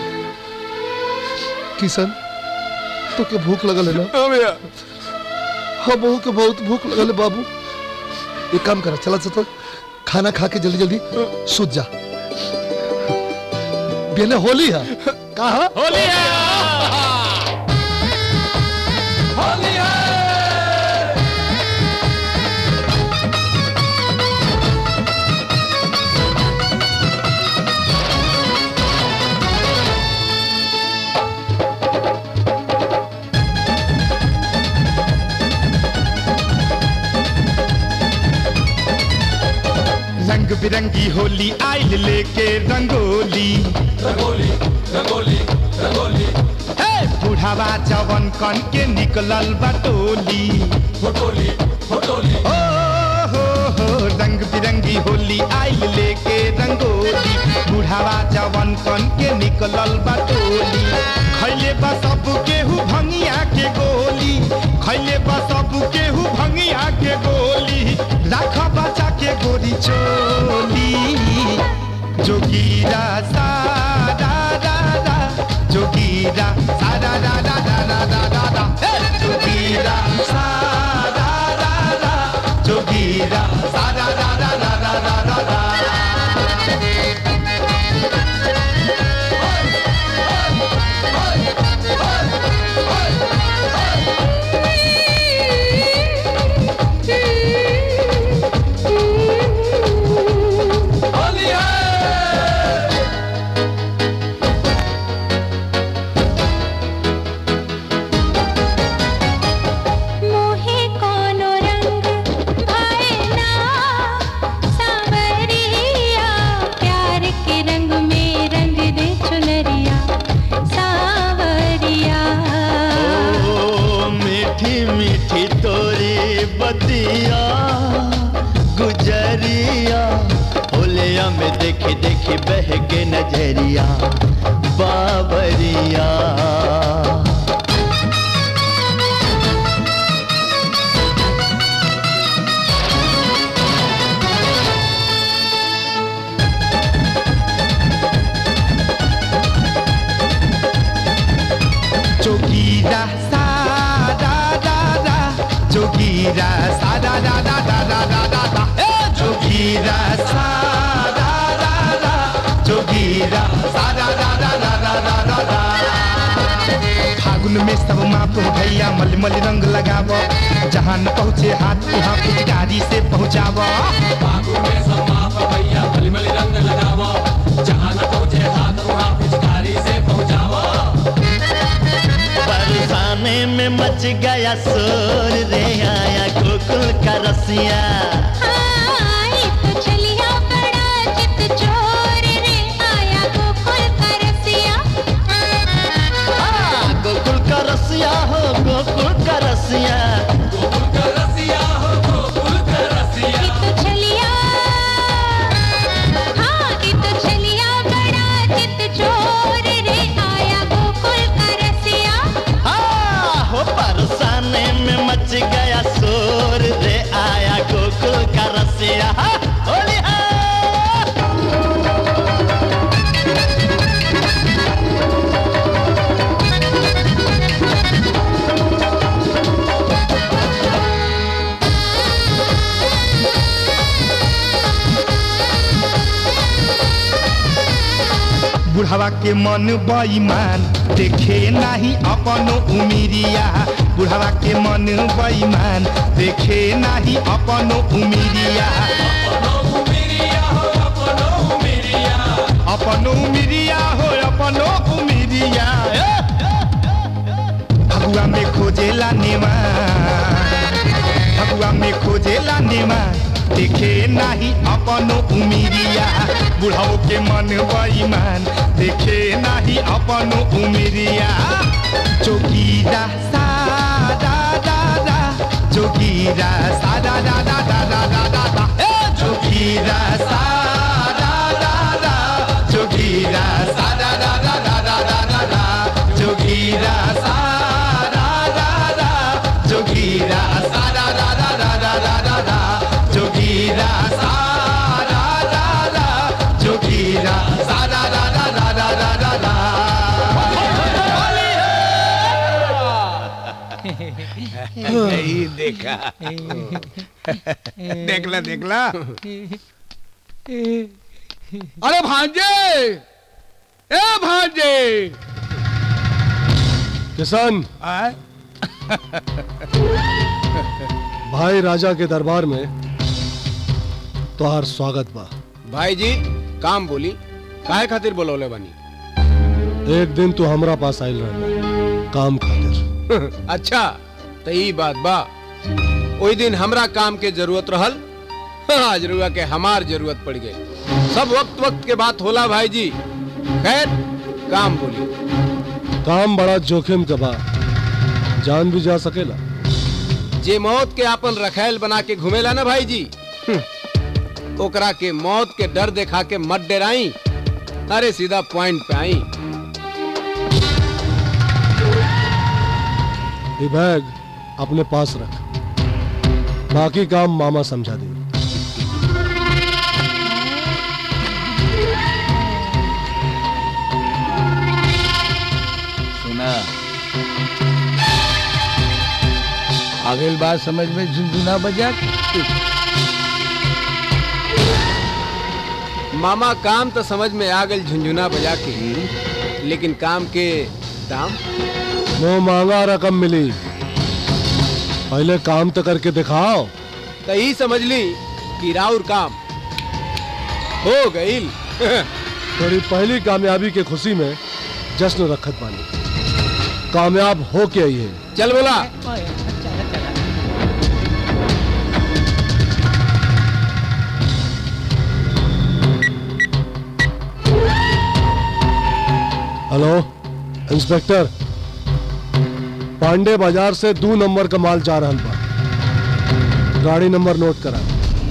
किशन तो के भूख लगल है ना हाँ भैया हम बहू के बहुत भूख लगल है बाबू एक काम करा चला तो खाना खा के जल्दी जल्दी सूत जा बेने होली है कहा होली है होली है रंग बिरंगी होली आइल लेके रंगोली रंगोली रंगोली रंगोली हे बुढ़ावा जवन कन के निकलल बटोली फोटोली फोटोली ओ हो हो रंग बिरंगी होली आइल लेके रंगोली बुढ़ावा जवन कन के निकलल बटोली खैले बा सब केहू भंगिया के गोली खैले बा सब केहू भंगिया के गोली राख बचा के गोरी चोली जोगीरा सारा रा रा जोगीरा सारा रा रा रा रा रा रा रा हे! जोगीरा सारा रा रा जोगीरा सारा रा रा रा रा रा रा रा मोहे कोनो रंग भाए ना सावरिया प्यार के रंग में रंग दे चुनरिया सावरिया ओ मीठी मीठी तोरी बतिया गुजरिया होलिया में देखी देखी बह के नजरिया बाबरिया जोगीरा सारा रा रा जोगीरा सारा रा रा रा रा रा रा रा ए जोगीरा सारा रा रा जोगीरा सारा रा रा रा रा रा रा रा फागुन में सब माप हो भैया मलमल रंग लगाव जहाँ न पहुँचे हाथ वहाँ पिचकारी से पहुँचाव फागुन में सब माप भैया मलमल रंग लगाव जहाँ न पहुँचे हाथ वहाँ पिचकारी से पहुँचाव बरसाने में मच गया शोर रे आया गोकुल का रसिया आई तो चलिया बड़ा चित चोर रे आया गोकुल का रसिया आ, गोकुल का रसिया हो गोकुल का रसिया गोकुल का रसिया हो गोकुल का रसिया तो चलिया हाँ ई तो चलिया बड़ा चित चोर रे आया गोकुल का रसिया हाँ, हो बरसाने में मच गया शोर रे आया गोकुल का रसिया हाँ, होली है बुढ़ावा के मन बेईमान देखे नाही अपनो उमिरिया बुढ़ावा के मन बेईमान देखे नाही अपनो उमिरिया अपनो उमिरिया हो अपनो उमिरिया फगुआ में खोजेला नेवा फगुआ में खोजेला नेवा देखे नाही अपनो उमिरिया बुढ़ाओ के मन बेईमान देखे नाही अपनो उमिरिया जोगीरा सारा रा रा जोगीरा सारा रा रा रा रा रा रा रा ए जोगीरा सारा रा रा जोगीरा सारा रा रा रा रा रा रा रा जोगीरा सारा रा रा जोगीरा सारा रा रा रा रा रा रा रा जोगीरा सारा रा रा जोगीरा सारा रा रा रा रा रा रा रा यही देखा देखला देखला अरे भांजे ए भांजे किसान भाई राजा के दरबार में तोहार स्वागत बा भाई जी काम बोली काहे खातिर बोलौले बनी एक दिन तू हमरा पास आयल रहा काम खातिर अच्छा तो ई बात बा ओई दिन हमरा काम के जरूरत रहल आज रुआ के हमार जरूरत पड़ गई सब वक्त वक्त के बात होला भाई जी खैर काम बोली काम बड़ा जोखिम का बा जान भी जा सकेला जे मौत के आपन रखैल बना के घुमेला ना भाई जी हम्म, ओकरा के मौत के डर देखा के मत डराई अरे सीधा पॉइंट पे आई ये बैग अपने पास रख बाकी काम मामा समझा दे सुना आगे बात समझ में झुनझुना बजा मामा काम तो समझ में आ गई झुंझुना बजा के लेकिन काम के दाम वो मांगा रकम मिली पहले काम तो करके दिखाओ तो ही समझ ली कि राउर काम हो गई थोड़ी पहली कामयाबी के खुशी में जश्न रखत पानी कामयाब हो के आई है चल बोला हेलो इंस्पेक्टर पांडे बाजार से दो नंबर का माल जा रहा बा गाड़ी नंबर नोट करा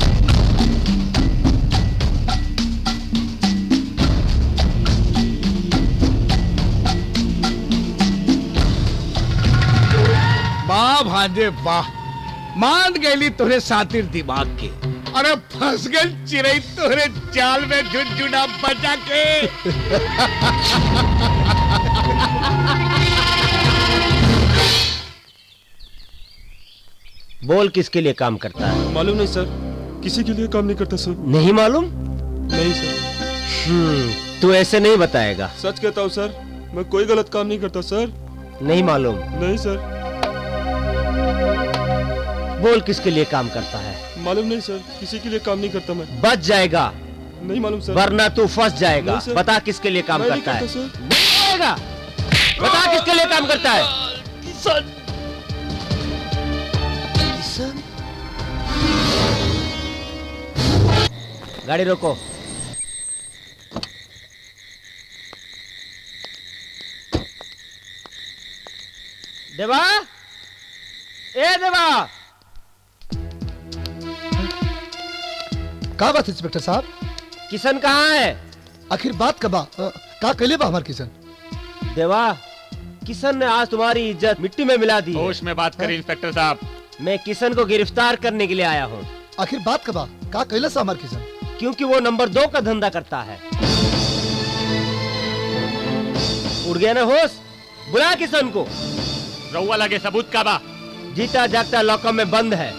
वाह भांजे वाह मान गईली तोरे सातिर दिमाग के अरे फंस गई चिड़ई तोरे जाल में झुनझुना बचा के बोल किसके लिए काम करता है मालूम नहीं सर किसी के लिए काम नहीं करता सर नहीं मालूम नहीं सर हम्म, तू ऐसे नहीं बताएगा सच कहता हूँ सर मैं कोई गलत काम नहीं करता सर नहीं मालूम नहीं सर बोल किसके लिए काम करता है मालूम नहीं सर किसी के लिए काम नहीं करता मैं बच जाएगा नहीं मालूम सर वरना तू फंस जाएगा नहीं, सर। बता किसके लिए काम मैं नहीं करता है करता, सर। बताएगा बता किसके लिए काम करता है गाड़ी रोको देवा ए देवा का बात इंस्पेक्टर साहब किशन कहाँ है आखिर बात कबा अ, का कैले बा हमार किशन देवा किशन ने आज तुम्हारी इज्जत मिट्टी में मिला दी है। होश में बात करें इंस्पेक्टर साहब मैं किशन को गिरफ्तार करने के लिए आया हूँ आखिर बात कबा का कैले सा हमार किशन क्योंकि वो नंबर दो का धंधा करता है उड़ गया ना होश बुला किशन को रउआ लगे सबूत का बा जीता जागता लॉकअप में बंद है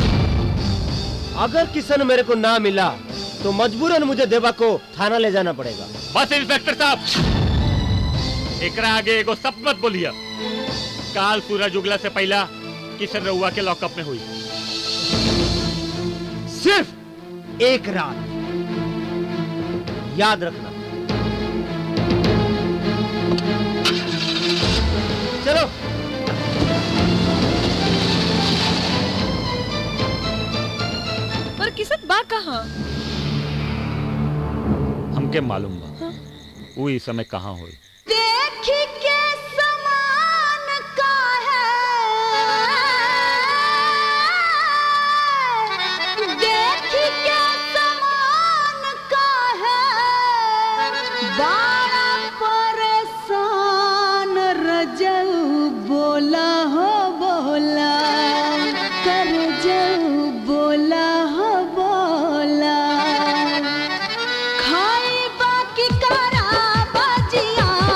अगर किशन मेरे को ना मिला तो मजबूरन मुझे देवा को थाना ले जाना पड़ेगा बस इंस्पेक्टर साहब एकरा आगे एगो सब मत बोलिए काल सूरज उगला से पहला किशन रउआ के लॉकअप में हुई सिर्फ एक रात याद रखना चलो पर किसन बा कहाँ हमके मालूम बा वो इस समय कहाँ हुई देखी के समान का है देखी के समान का है बड़ा परेशान रजऊ बोला हो बोला कर जऊ बोला हो बोला खाई बाकी करा बजिया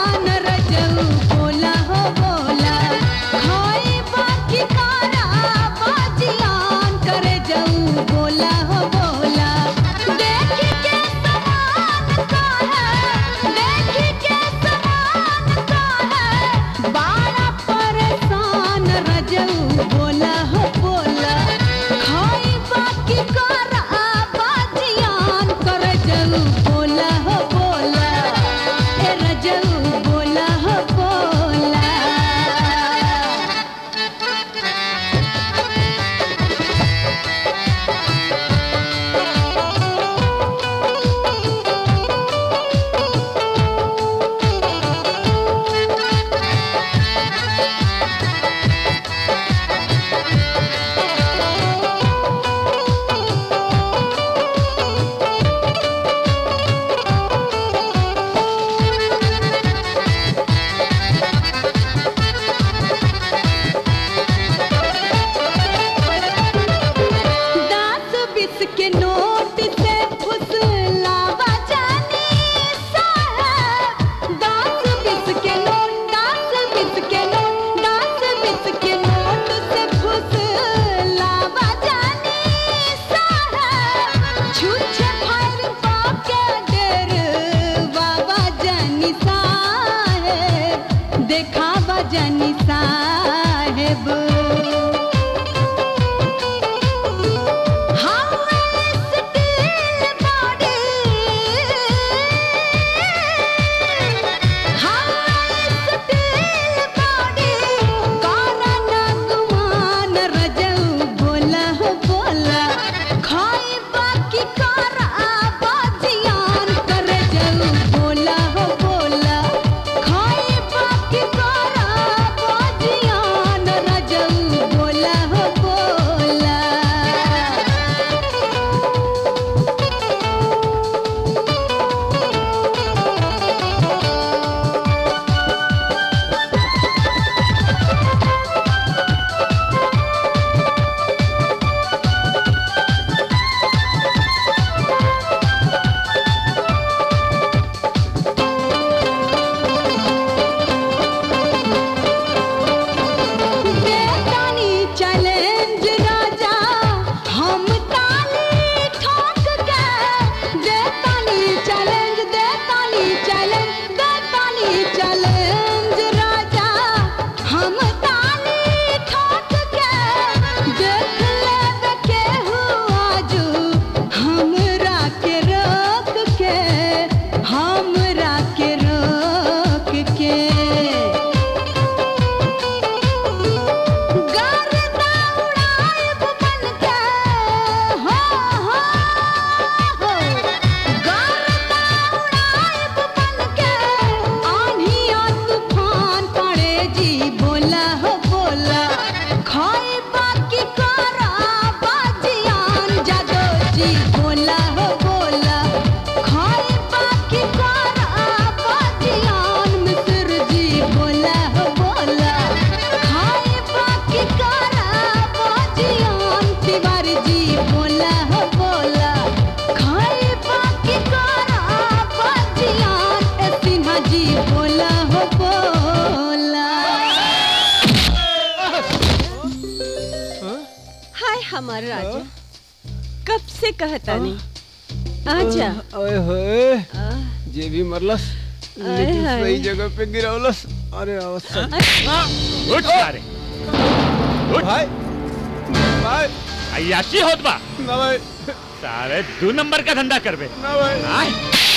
हाय हमार राजा कब से कहता नहीं आजा ओए होए जे भी मरलस लेकिन हाय। सही जगह पे गिरौलस अरे अवसर उठ सारे भाई भाई अयाशी होत बा ना भाई सारे दो नंबर का धंधा करबे ना भाई आय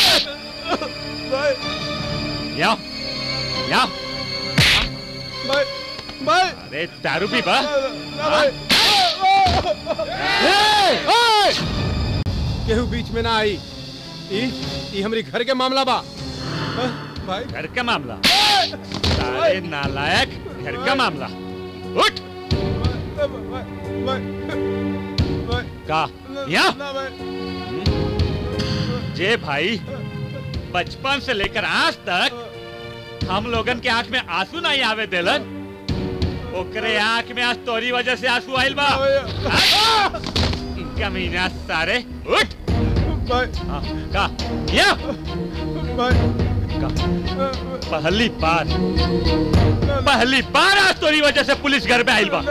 भाई याओ याओ भाई भाई अरे दारू पी बा ना भाई केहू बीच में ना आई ई ई हमरी घर के मामला बा हाँ, भाई घर का मामला सारे नालायक घर का मामला उठ का या ना भाई जे भाई बचपन से लेकर आज तक हम लोगन के आंख में आंसू नहीं आवे देलन ओकरे आंख में आज तोरी वजह से आंसू आइल बा हाँ? कमीना सारे उठ हाँ, का या का पहली बार पहली बार आज तोरी वजह से पुलिस घर पे आइल बा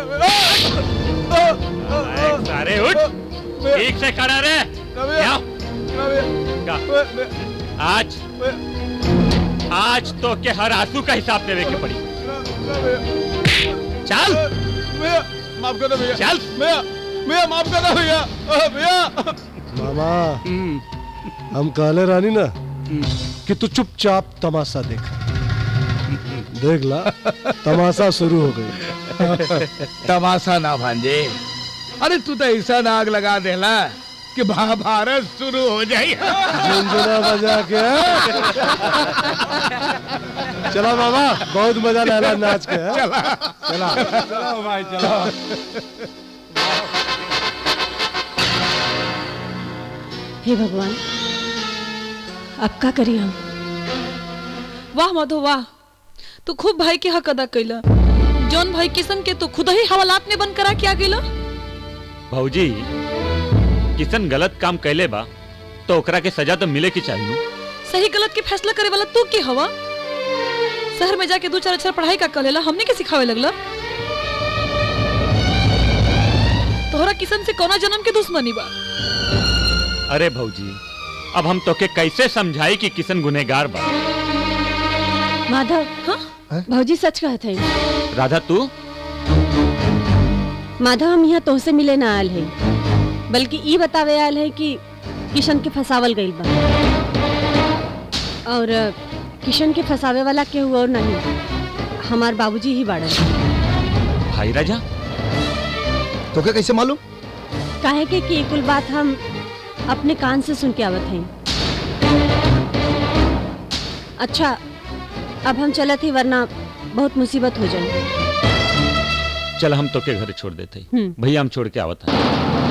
नालायक सारे उठ ठीक से खड़ा रहे या का आज आज तो के हर आंसू का हिसाब देवे के पड़ी चल भैया माफ कर दो भैया चल भैया भैया माफ कर दो भैया अ, भैया मामा हम कहले रानी ना कि तू चुपचाप तमाशा देख देख ला तमाशा शुरू हो गई तमाशा ना भांजे अरे तू तो ऐसा नाग लगा देला कि महाभारत शुरू हो जाए झुनझुना बजा के चला मामा बहुत मजा लेला नाच के हाँ? चला चला चलो भाई चलो हे भगवान अब का करी हम वाह माधव वाह तू खूब भाई के हक अदा कैला जौन भाई किशन के तू खुद ही हवालात में बंद करा के आ गेला भौजी किसन गलत काम कैले बा तो ओकरा के सजा तो मिले की चाहिए सही गलत के फैसला करे वाला तू के हवा शहर में जाके दो चार अक्षर पढ़ाई का कलेला हमने के सिखावे लगला तोहरा किशन से कोना जन्म के दुश्मनी बा अरे भौजी अब हम तोके कैसे समझाई कि किसन गुनेगार बा माधव हाँ भौजी सच कहते हैं राधा तू माधव हम यहाँ तोहसे मिले ना आयल है बल्कि ई बतावे आयल है कि किशन के फसावल गइल बा और अ, किशन के फसावे वाला केहू और नहीं हमार बाबूजी ही बाड़न भाई राजा तो क्या कैसे मालूम काहे के कि ई कुल बात हम अपने कान से सुन के आवत हैं अच्छा अब हम चलत ही वरना बहुत मुसीबत हो जाए चल हम तोके घर छोड़ देते हम्म। भैया हम छोड़ के आवत हैं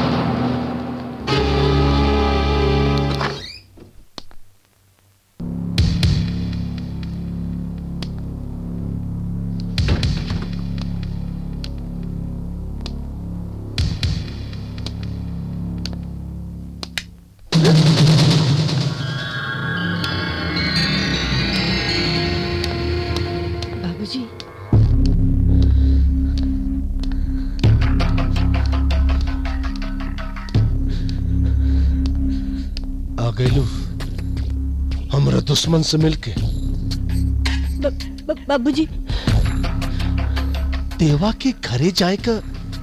बाबूजी आ गईलू हमरा दुश्मन से मिलके ब- ब- बाबूजी देवा के घरे जाए का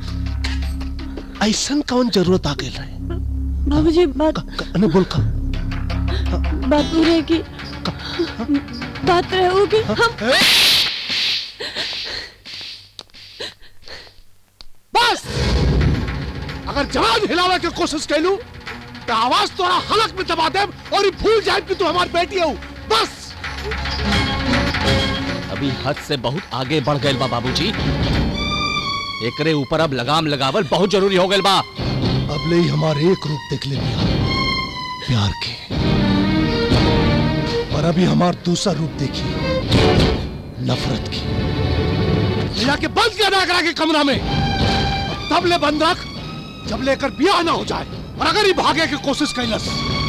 ऐसन कौन जरूरत आ गई रहे बाबूजी बात अने बोल का बात पूरी है कि बात रहे कि हम बस अगर जहाज हिलावे की कोशिश कैलू तो आवाज तोरा हलक में दबा दे और ये भूल जाए कि तू हमारी बेटी हो बस अभी हद से बहुत आगे बढ़ गए बा बाबूजी एकरे ऊपर अब लगाम लगावल बहुत जरूरी हो गए बा अब ले ही हमारे एक रूप देख ले लिया प्यार के और अभी हमार दूसरा रूप देखिए नफरत की जाके बंद किया ना करा के कमरा में और तब ले बंद रख जब लेकर ब्याह ना हो जाए और अगर ही भागे की कोशिश कैलस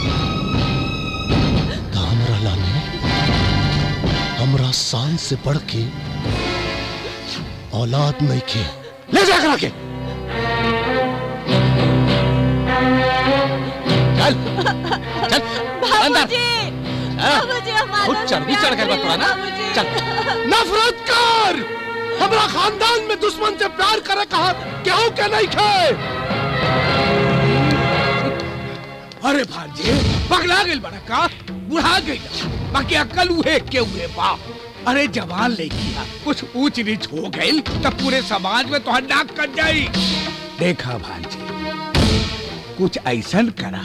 तो हमरा लाने हमरा शान से बढ़ के औलाद नहीं के ले जा करा के चल बाबूजी बाबूजी हमारा खुद चर्बी चढ़ गया तोरा ना चल नफरत कर हमरा खानदान में दुश्मन से प्यार करे कहा क्यों के नहीं खे अरे भांजे पगला गइल बड़ा का बुढ़ा गइल बाकी अकल उहे के उहे बाप अरे जवान लड़की है कुछ ऊंच नीच हो गई तब पूरे समाज में तो नाक कट जाई देखा भांजे कुछ ऐसन करा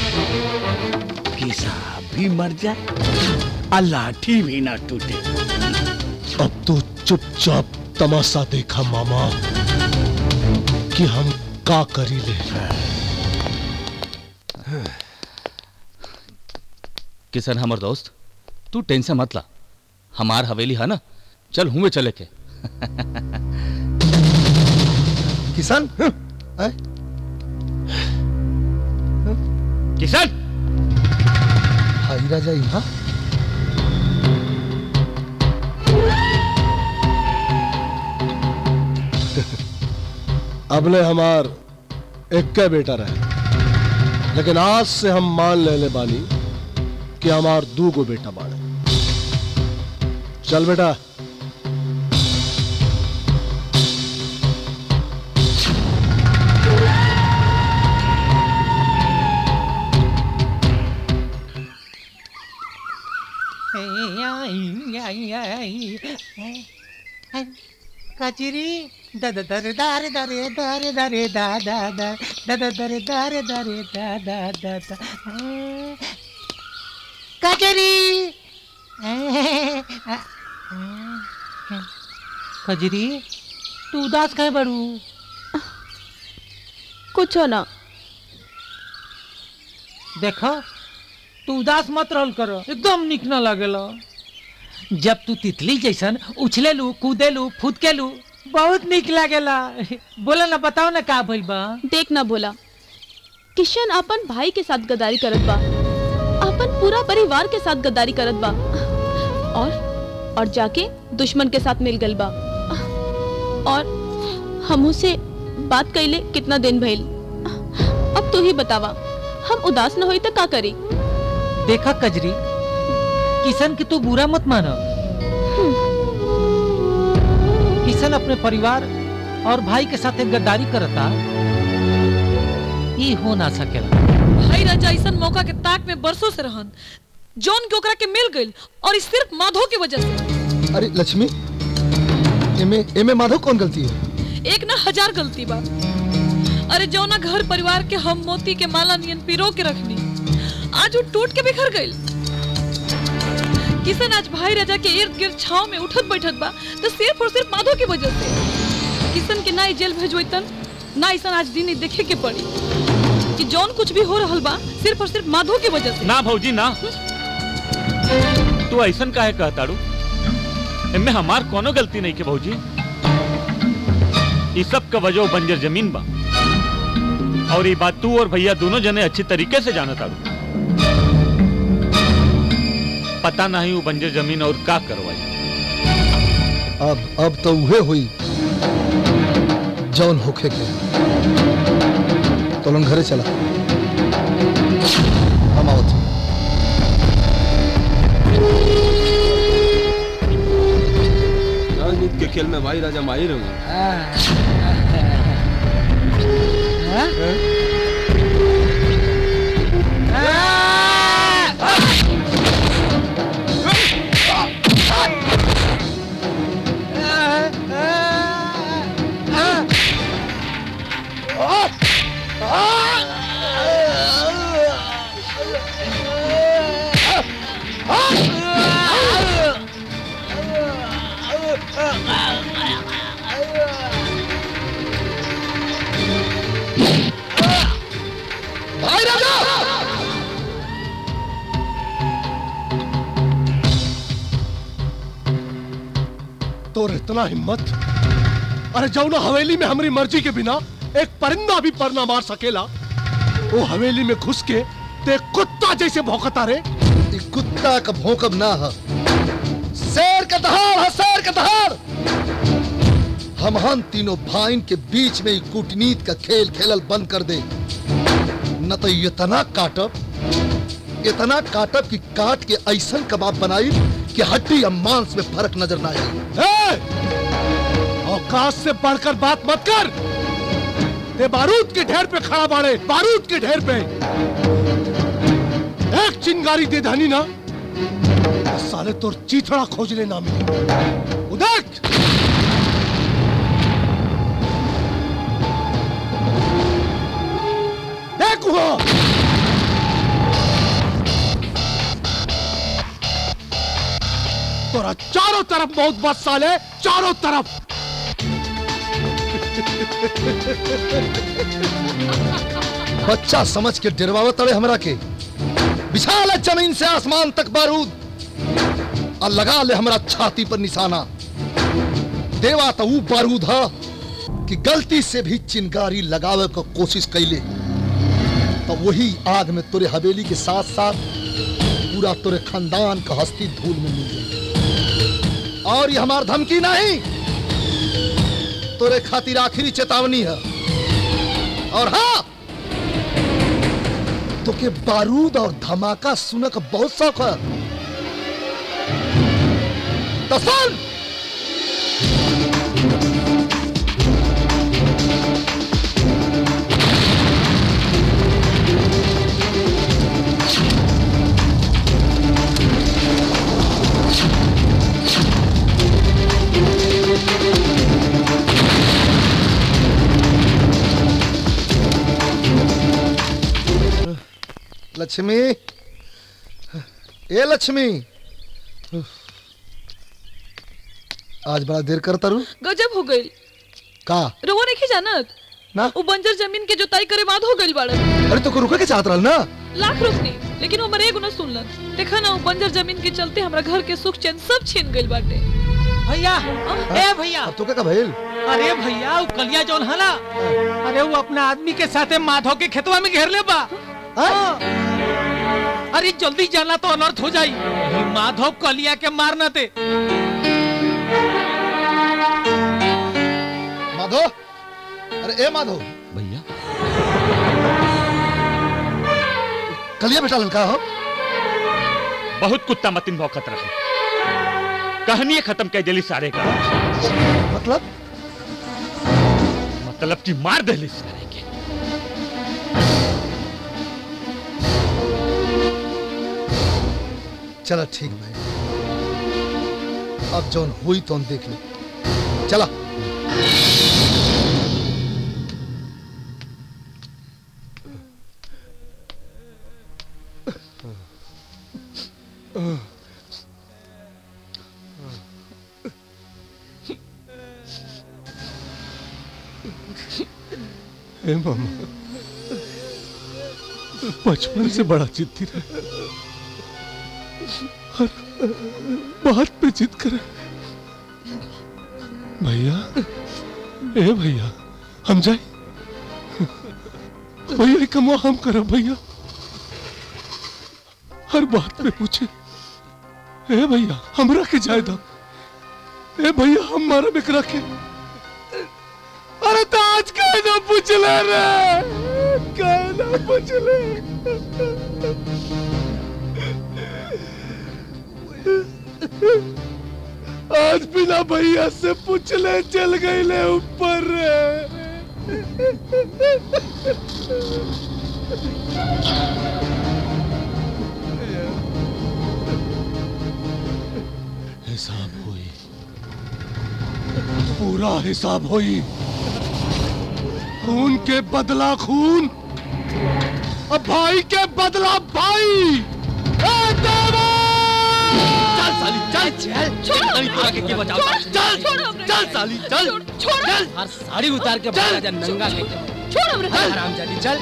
कि सांप भी मर जाए और लाठी भी ना टूटे अब तो चुपचाप तमाशा देखा मामा कि हम का करी ले किशन हमर दोस्त तू टेंशन मत ला हमार हवेली है ना चल हुए चले के किसान किशन भाई राजा यहाँ अबले हमार एक बेटा रहे लेकिन आज से हम मान ले ले बानी कि हमार दू गो बेटा बाड़े चल बेटा कचरी दद दर दारे दरे दारे दरे दा दा दा दद दरे दारे दरे दा दा दा दा कचरी कजरी तू उदास कहे बड़ू कुछ ना देखो तू उदास मत रहल करो एकदम निक न लगेला जब तू तितली जैसन उछलेलू कूदेलू फुदकेलू बहुत निक लागेला बोला ना बताओ ना का भइल बा देख ना बोला किशन अपन भाई के साथ गद्दारी करत बा अपन पूरा परिवार के साथ गद्दारी करत बा और और जाके दुश्मन के साथ मिल गल बा और हमू से बात कैले कितना दिन भइल अब तू ही बतावा हम उदास न होई तो का करी देखा कजरी किशन की तू बुरा मत मानो किशन अपने परिवार और भाई के साथ एक गद्दारी करता ये हो ना सकेला भाई राजा ऐसा मौका के ताक में बरसों से रहन जॉन के ओकरा के मिल गइल और ई सिर्फ माधो की वजह से अरे लक्ष्मी एमे एमे माधव कौन गलती है एक ना हजार गलती बा अरे जौना घर परिवार के हम मोती के माला नियन पिरो के रखनी आज वो टूट के बिखर गइल किशन आज भाई राजा के इर्द गिर्द छाव में उठत बैठत बा तो सिर्फ और सिर्फ माधो की वजह से किशन के ना ई जेल भेजोतन ना ऐसा आज दिन ही देखे के पड़ी कि जौन कुछ भी हो रहल बा सिर्फ और सिर्फ माधो की वजह से ना भौजी ना तू ऐसन काहे कहताड़ू इनमें हमार कोनो गलती नहीं के भौजी इस सब का वजह बंजर जमीन बा और ये बात तू और भैया दोनों जने अच्छी तरीके से जानत आड़ू पता नहीं वो बंजर जमीन और का करवाई अब अब तो उहे हुई जौन होखे के तो घरे चला हम आवत हई। राजनीति के खेल में भाई राजा माहिर हूँ भाई राजा तोर इतना हिम्मत अरे जाओ ना हवेली में हमारी मर्जी के बिना एक परिंदा भी पर ना मार सकेला वो हवेली में घुस के ते कुत्ता जैसे भौंकता रे ई कुत्ता का भौंकब ना है शेर का दहाड़ है शेर का दहाड़ हम हम तीनों भाइन के बीच में ही कूटनीति का खेल खेलल बंद कर दे न तो इतना काटब इतना काटब कि काट के ऐसन कबाब बनाई कि हड्डी या मांस में फर्क नजर ना आए ए! औकात से बढ़कर बात मत कर ते बारूद के ढेर पे खड़ा बाड़े बारूद के ढेर पे एक चिंगारी दे धानी ना साले तोर चीथड़ा खोजने ना मिली उदक देख वहाँ तोरा चारों तरफ मौत बस साले चारों तरफ बच्चा समझ के डरवावत तड़े हमरा के विशाल है जमीन से आसमान तक बारूद और लगा ले हमरा छाती पर निशाना देवा तो वो बारूद है कि गलती से भी चिंगारी लगावे को कोशिश कैले तो वही आग में तुरे हवेली के साथ साथ पूरा तुरे खानदान का हस्ती धूल में मिल गई और ये हमार धमकी नहीं तुरे खातिर आखिरी चेतावनी है और हाँ तो के बारूद और धमाका सुने का बहुत शौक है तो सुन लक्ष्मी ए लक्ष्मी आज बड़ा देर करता रू गजब हो गई का रोवा नहीं जानत ना वो बंजर जमीन के जोताई करे बाद हो गई बाड़न अरे तो को रुके के चाहत रहल ना लाख रुकनी लेकिन वो मरे एगो न सुनलन देखा ना वो बंजर जमीन के चलते हमरा घर के सुख चैन सब छीन गइल बाटे भैया ए भैया अब तो क्या भइल अरे भैया वो कलिया जौन है ना अरे वो अपना आदमी के साथे माधव के खेतवा में घेर ले बा हाँ। अरे जल्दी जाना तो अनर्थ हो जाई ये माधव कलिया के मारना ते माधो अरे ए माधो भैया कलिया बेटा लड़का हो बहुत कुत्ता मतिन भौकत रहे कहानी खत्म कर दिली सारे का मतलब मतलब कि मार दिली सारे के चला ठीक भाई अब जौन हुई तो देख ले चला हे मामा बचपन से बड़ा जिद्दी रहे हर बात पे जिद करे भैया ए भैया हम जाए भैया कमवा हम करा भैया हर बात पे पूछे ए भैया हमरा के जाए दो ए भैया हम मारा बिकरा के अरे तो आज कहना पूछ ले रे कहना पूछ ले आज बिना भैया से पूछ ले चल गई ले ऊपर हिसाब हुई पूरा हिसाब हुई खून के बदला खून अब भाई के बदला भाई ए देवा! चल साली चल चल छोड़ तोरा के के बचाओ चल छोड़ हमरे चल साली चल छोड़ चल हर साड़ी उतार के बाहर आ जा नंगा के छोड़ हमरे हरामजादी चल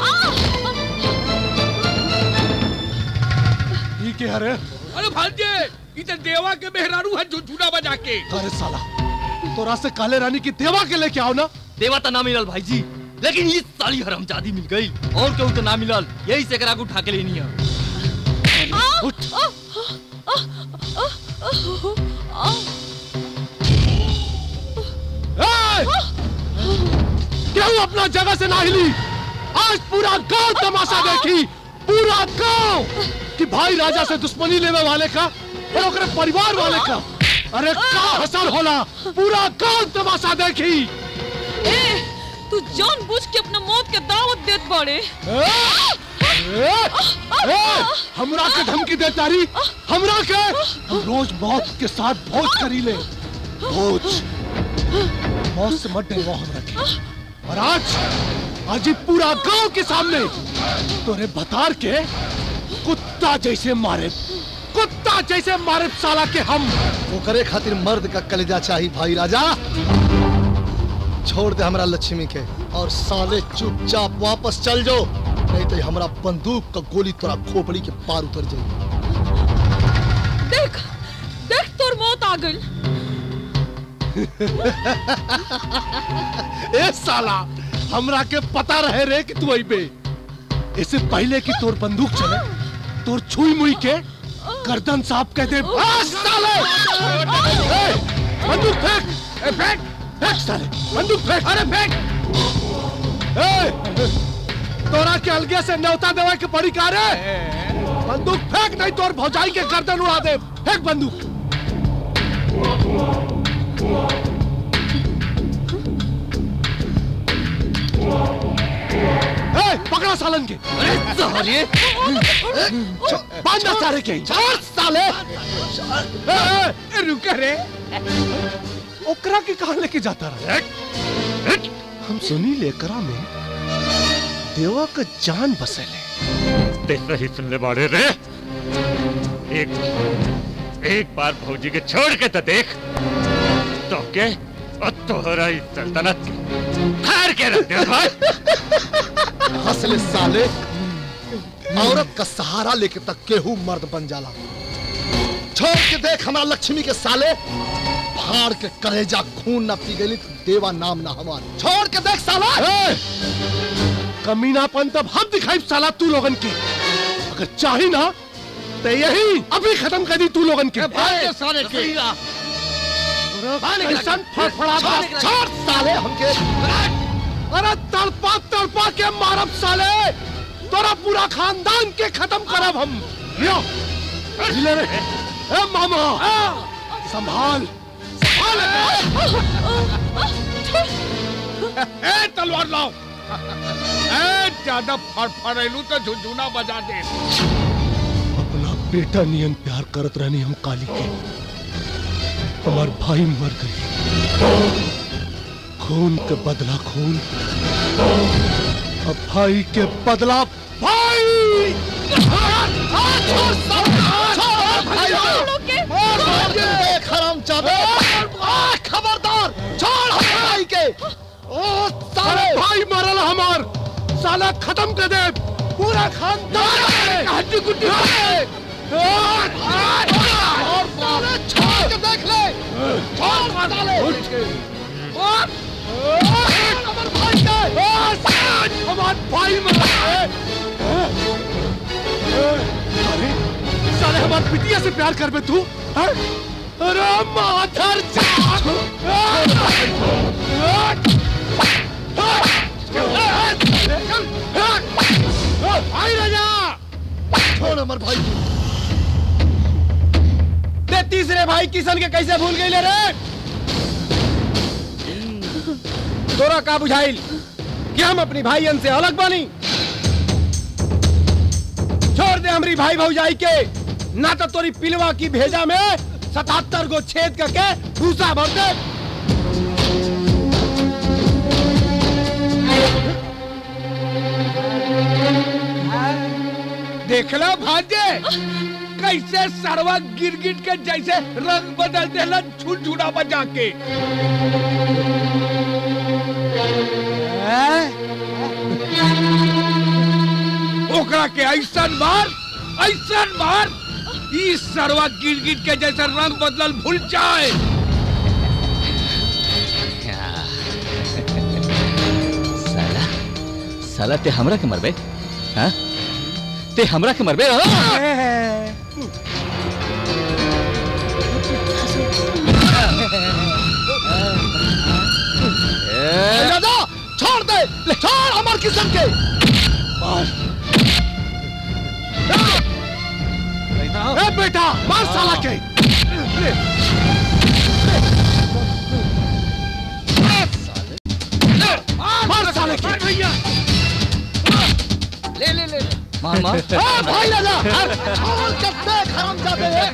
ये क्या है अरे भांजे इधर देवा के मेहरारू है झुझुना बजा के अरे साला तोरा से काले रानी की देवा के लेके आओ ना देवा तो ना मिलल भाई जी लेकिन ये साली हरामजादी मिल गई और केहू तो ना मिलल यही से एकरा के उठा के लेनी है क्यों अपना जगह से ना हिली आज पूरा गांव तमाशा देखी पूरा गांव कि भाई राजा से दुश्मनी लेवे वाले का और ओकरे परिवार वाले का अरे का हसर होला पूरा गांव तमाशा देखी ए तू जान बुझ के अपना मौत के दावत देत बाड़े ए, ए, हमरा के धमकी दे तारी हमरा के हम रोज मौत के साथ भोज करी ले भोज मौत से मत डरो हमरा के और आज आज ही पूरा गांव के सामने तोरे बतार के कुत्ता जैसे मारे कुत्ता जैसे मारे साला के हम वो करे खातिर मर्द का कलेजा चाहिए भाई राजा छोड़ दे हमरा लक्ष्मी के और साले चुपचाप वापस चल जाओ नहीं तो हमरा बंदूक का गोली तोरा खोपड़ी के पार उतर जाएगी देख देख तोर मौत आ गई ए साला हमरा के पता रहे रे कि तू अइबे इससे पहले कि तोर बंदूक चले तोर छुई मुई के गर्दन साफ कह दे बस साले ए, बंदूक फेंक ए, फेंक फेंक साले बंदूक फेंक अरे फेंक ए, तोरा के अलगे से न्योता देवे के पड़ी का रे बंदूक फेंक नहीं तोर भौजाई के गर्दन उड़ा दे फेंक बंदूक ए, पकड़ा सालन के अरे साले बांधा सारे के छोड़ साले ए, ए, रुक रे ओकरा के कहा लेके जाता रहा हम सुनी लेकरा में देवा का जान बसेले ते सही सुन ले बाड़े रे एक एक बार भौजी के छोड़ के तो देख तो के और तोहरा इस सल्तनत हार के रख दे भाई हंसले साले औरत का सहारा लेके तक केहू मर्द बन जाला छोड़ के देख हमारा लक्ष्मी के साले फाड़ के कलेजा खून न पी गई तो देवा नाम ना हमार छोड़ के देख साला ए, कमीनापन तब हम दिखाई साला तू लोगन के अगर चाही ना तो यही अभी खत्म कर दी तू लोगन के भाई के साले के। कैसन फड़फड़ा छोड़ साले हमके अरे तड़पा तड़पा के मारब साले तोरा पूरा खानदान के खत्म करब हम यो ले रे ए मामा संभाल ए तलवार लाओ ए ज्यादा फड़फड़ेलू तो झुंझुना बजा दे अपना बेटा नियन प्यार करत रहनी हम काली के हमार भाई मर गई खून के बदला खून अब भाई के बदला भाई खबरदार छोड़ हमारे भाई के ओ साले भाई मरल हमार साला खत्म कर दे पूरा खानदान हड्डी गुड्डी और साले छोड़ के देख ले छोड़ साले और हमारे भाई के हमार भाई मरल अरे साले हमार पिटिया से प्यार कर बे तू हैं? अरे माधर भाई राजा छोड़ हमारे भाई ते तीसरे भाई किशन के कैसे भूल गई ले रे तोरा का बुझाइल कि हम अपनी भाईयन से अलग बानी छोड़ दे हमारी भाई भौजाई के ना तो तोरी पिलवा की भेजा में सतहत्तर गो छेद करके भूसा भर दे देखला भांजे कैसे सरवा गिर गिर के जैसे रंग बदल देला झुनझुना बजा के ओकरा के ऐसन मार ऐसन मार ई सरवा गिर गिर के जैसे रंग बदलल भूल जाए साला साला ते हमरा के मरबे हाँ ते हमरा के मरबे दादा छोड़ दे छोड़ हमारे किशन के ए बेटा मार साला के मार साले के भैया ले ले ले मार मार ए भाई लाला छोड़ के देख हरामजादे एक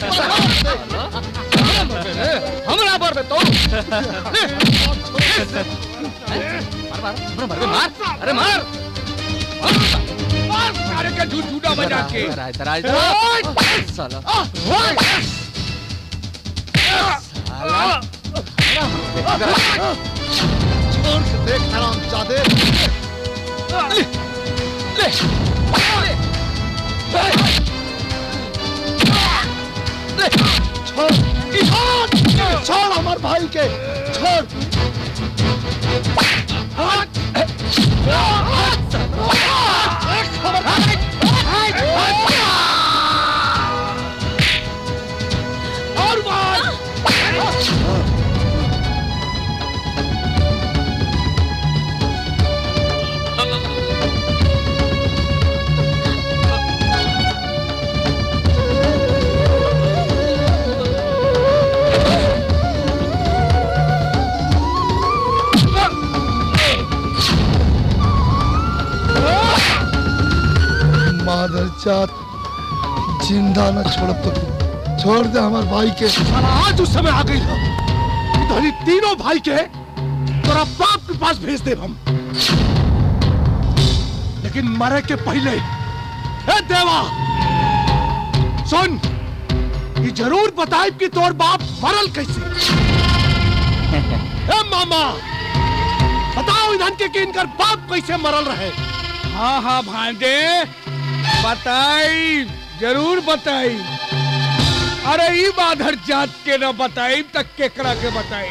हमरा पर तो मार मार अरे मार मार सारे का झूठ झूठा बजा के इधर आ, इधर आ। साला छोड़ के देख हरामजादे ले ले ले छोड़ छोड़ छोड़ हमार भाई के छोड़ और मार मादर जात जिंदा न छोड़ब तो छोड़ दे हमार भाई के साला आज उस समय आ गई था इधर तीनों भाई के तोरा बाप के पास भेज दे हम लेकिन मरे के पहले ए देवा सुन ये जरूर बताए कि तोर बाप मरल कैसे ए मामा बताओ इधन के कि इनकर बाप कैसे मरल रहे हाँ हाँ भांजे बताई जरूर बताई अरे ई बाधर जात के न बताई तक केकरा के बताई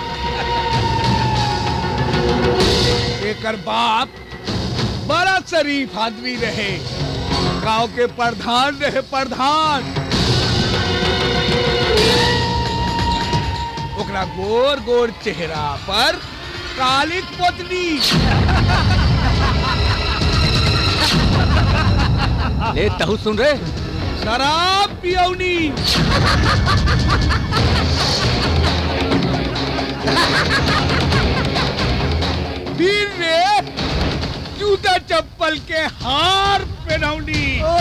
एकर बाप बड़ा शरीफ आदमी रहे गांव के प्रधान रहे प्रधान ओकरा गोर गोर चेहरा पर कालिक पोतनी ले तहु सुन रे शराब पियौनी फिर रे जूता चप्पल के हार पहनौनी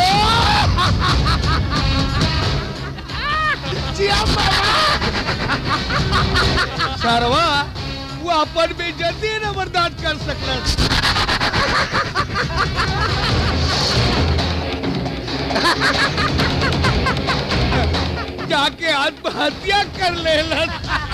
सरवा वो अपन बेइज्जती न बर्दाश्त कर सकल जाके आत्महत्या कर लेलन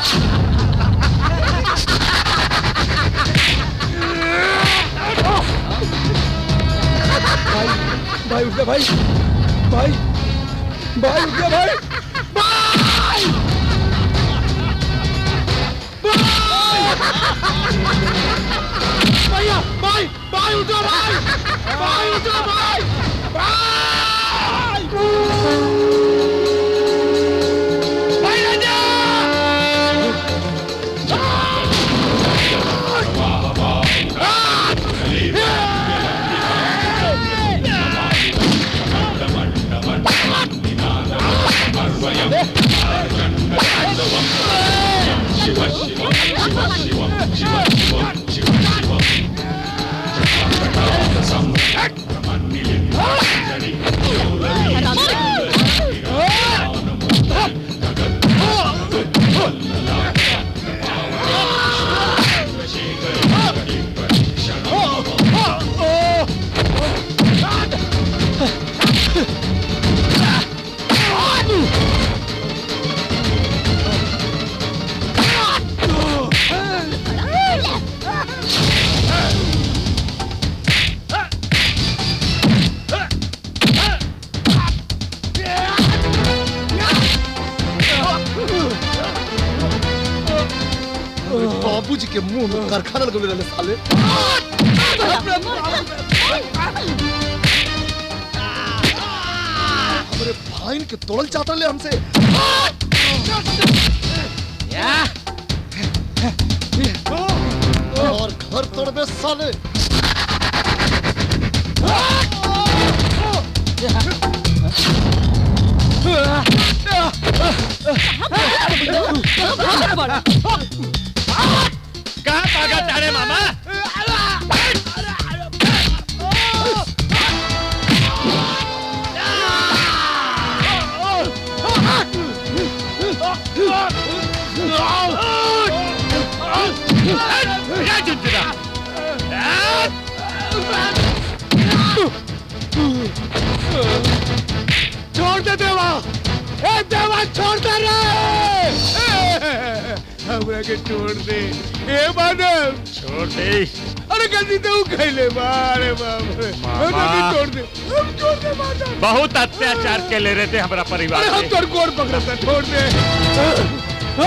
भाई उठ जा भाई भाई भाई उठ जा भाई भाई भैया भाई भाई उठ जा भाई भाई उठ जा भाई भाई भाई राजा बाबूजी के मुंह में कारखाना लगे रहने साले हमारे भाई के तोड़ल चाहता ले हमसे और घर तोड़ दे साले कहाँ भागा तारे मामा छोड़ दे देवा ए देवा छोड़ दे रे हमरा के छोड़ दे ए मानव छोड़ दे अरे गलती तो खैले बारे बाप रे हमरा के छोड़ दे हम छोड़ दे मानव बहुत अत्याचार के ले रहे थे हमारा परिवार अरे हम पे। तोर गोड़ पकड़ता छोड़ दे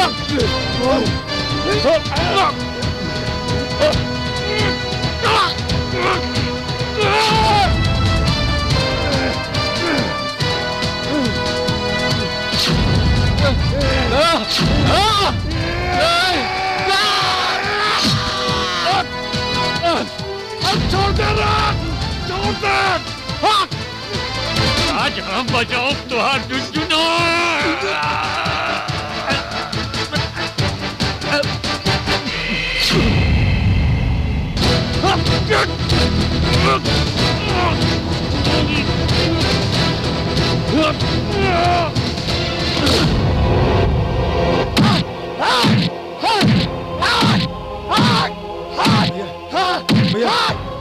छोड़ दे रे छोड़ दे आज हम बचाओ तुहार जुजुनो भैया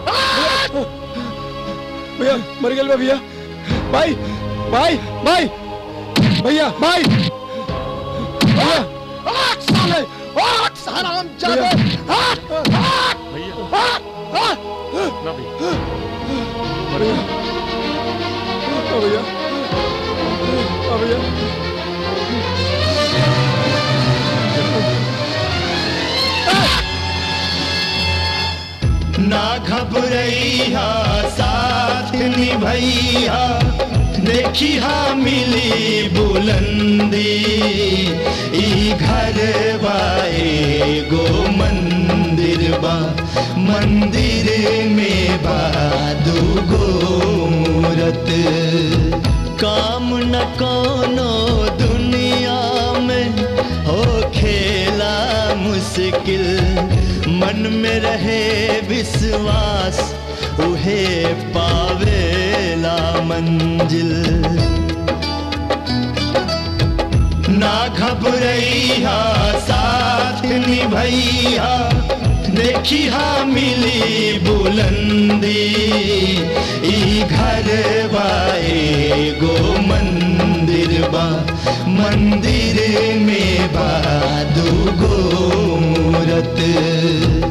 भैया मर गए बा भैया भाई भाई भाई भैया भाई भैया आग साले आग हराम जादे आग आग भैया ना भैया भैया ओ भैया ओ भैया ना घबरैया साथ निभैया देखिया मिली बुलंदी ई घर बाए गो मंदिर बा मंदिर में बा दूगो मूरत काम न कोनो दुनिया में हो खेला मुश्किल मन में रहे विश्वास उहे पावेला मंजिल ना घबरैया साथ निभैया देखिया मिली बुलंदी ई घर बाए गो मंदिर बा मंदिर में बा दूगो मूरत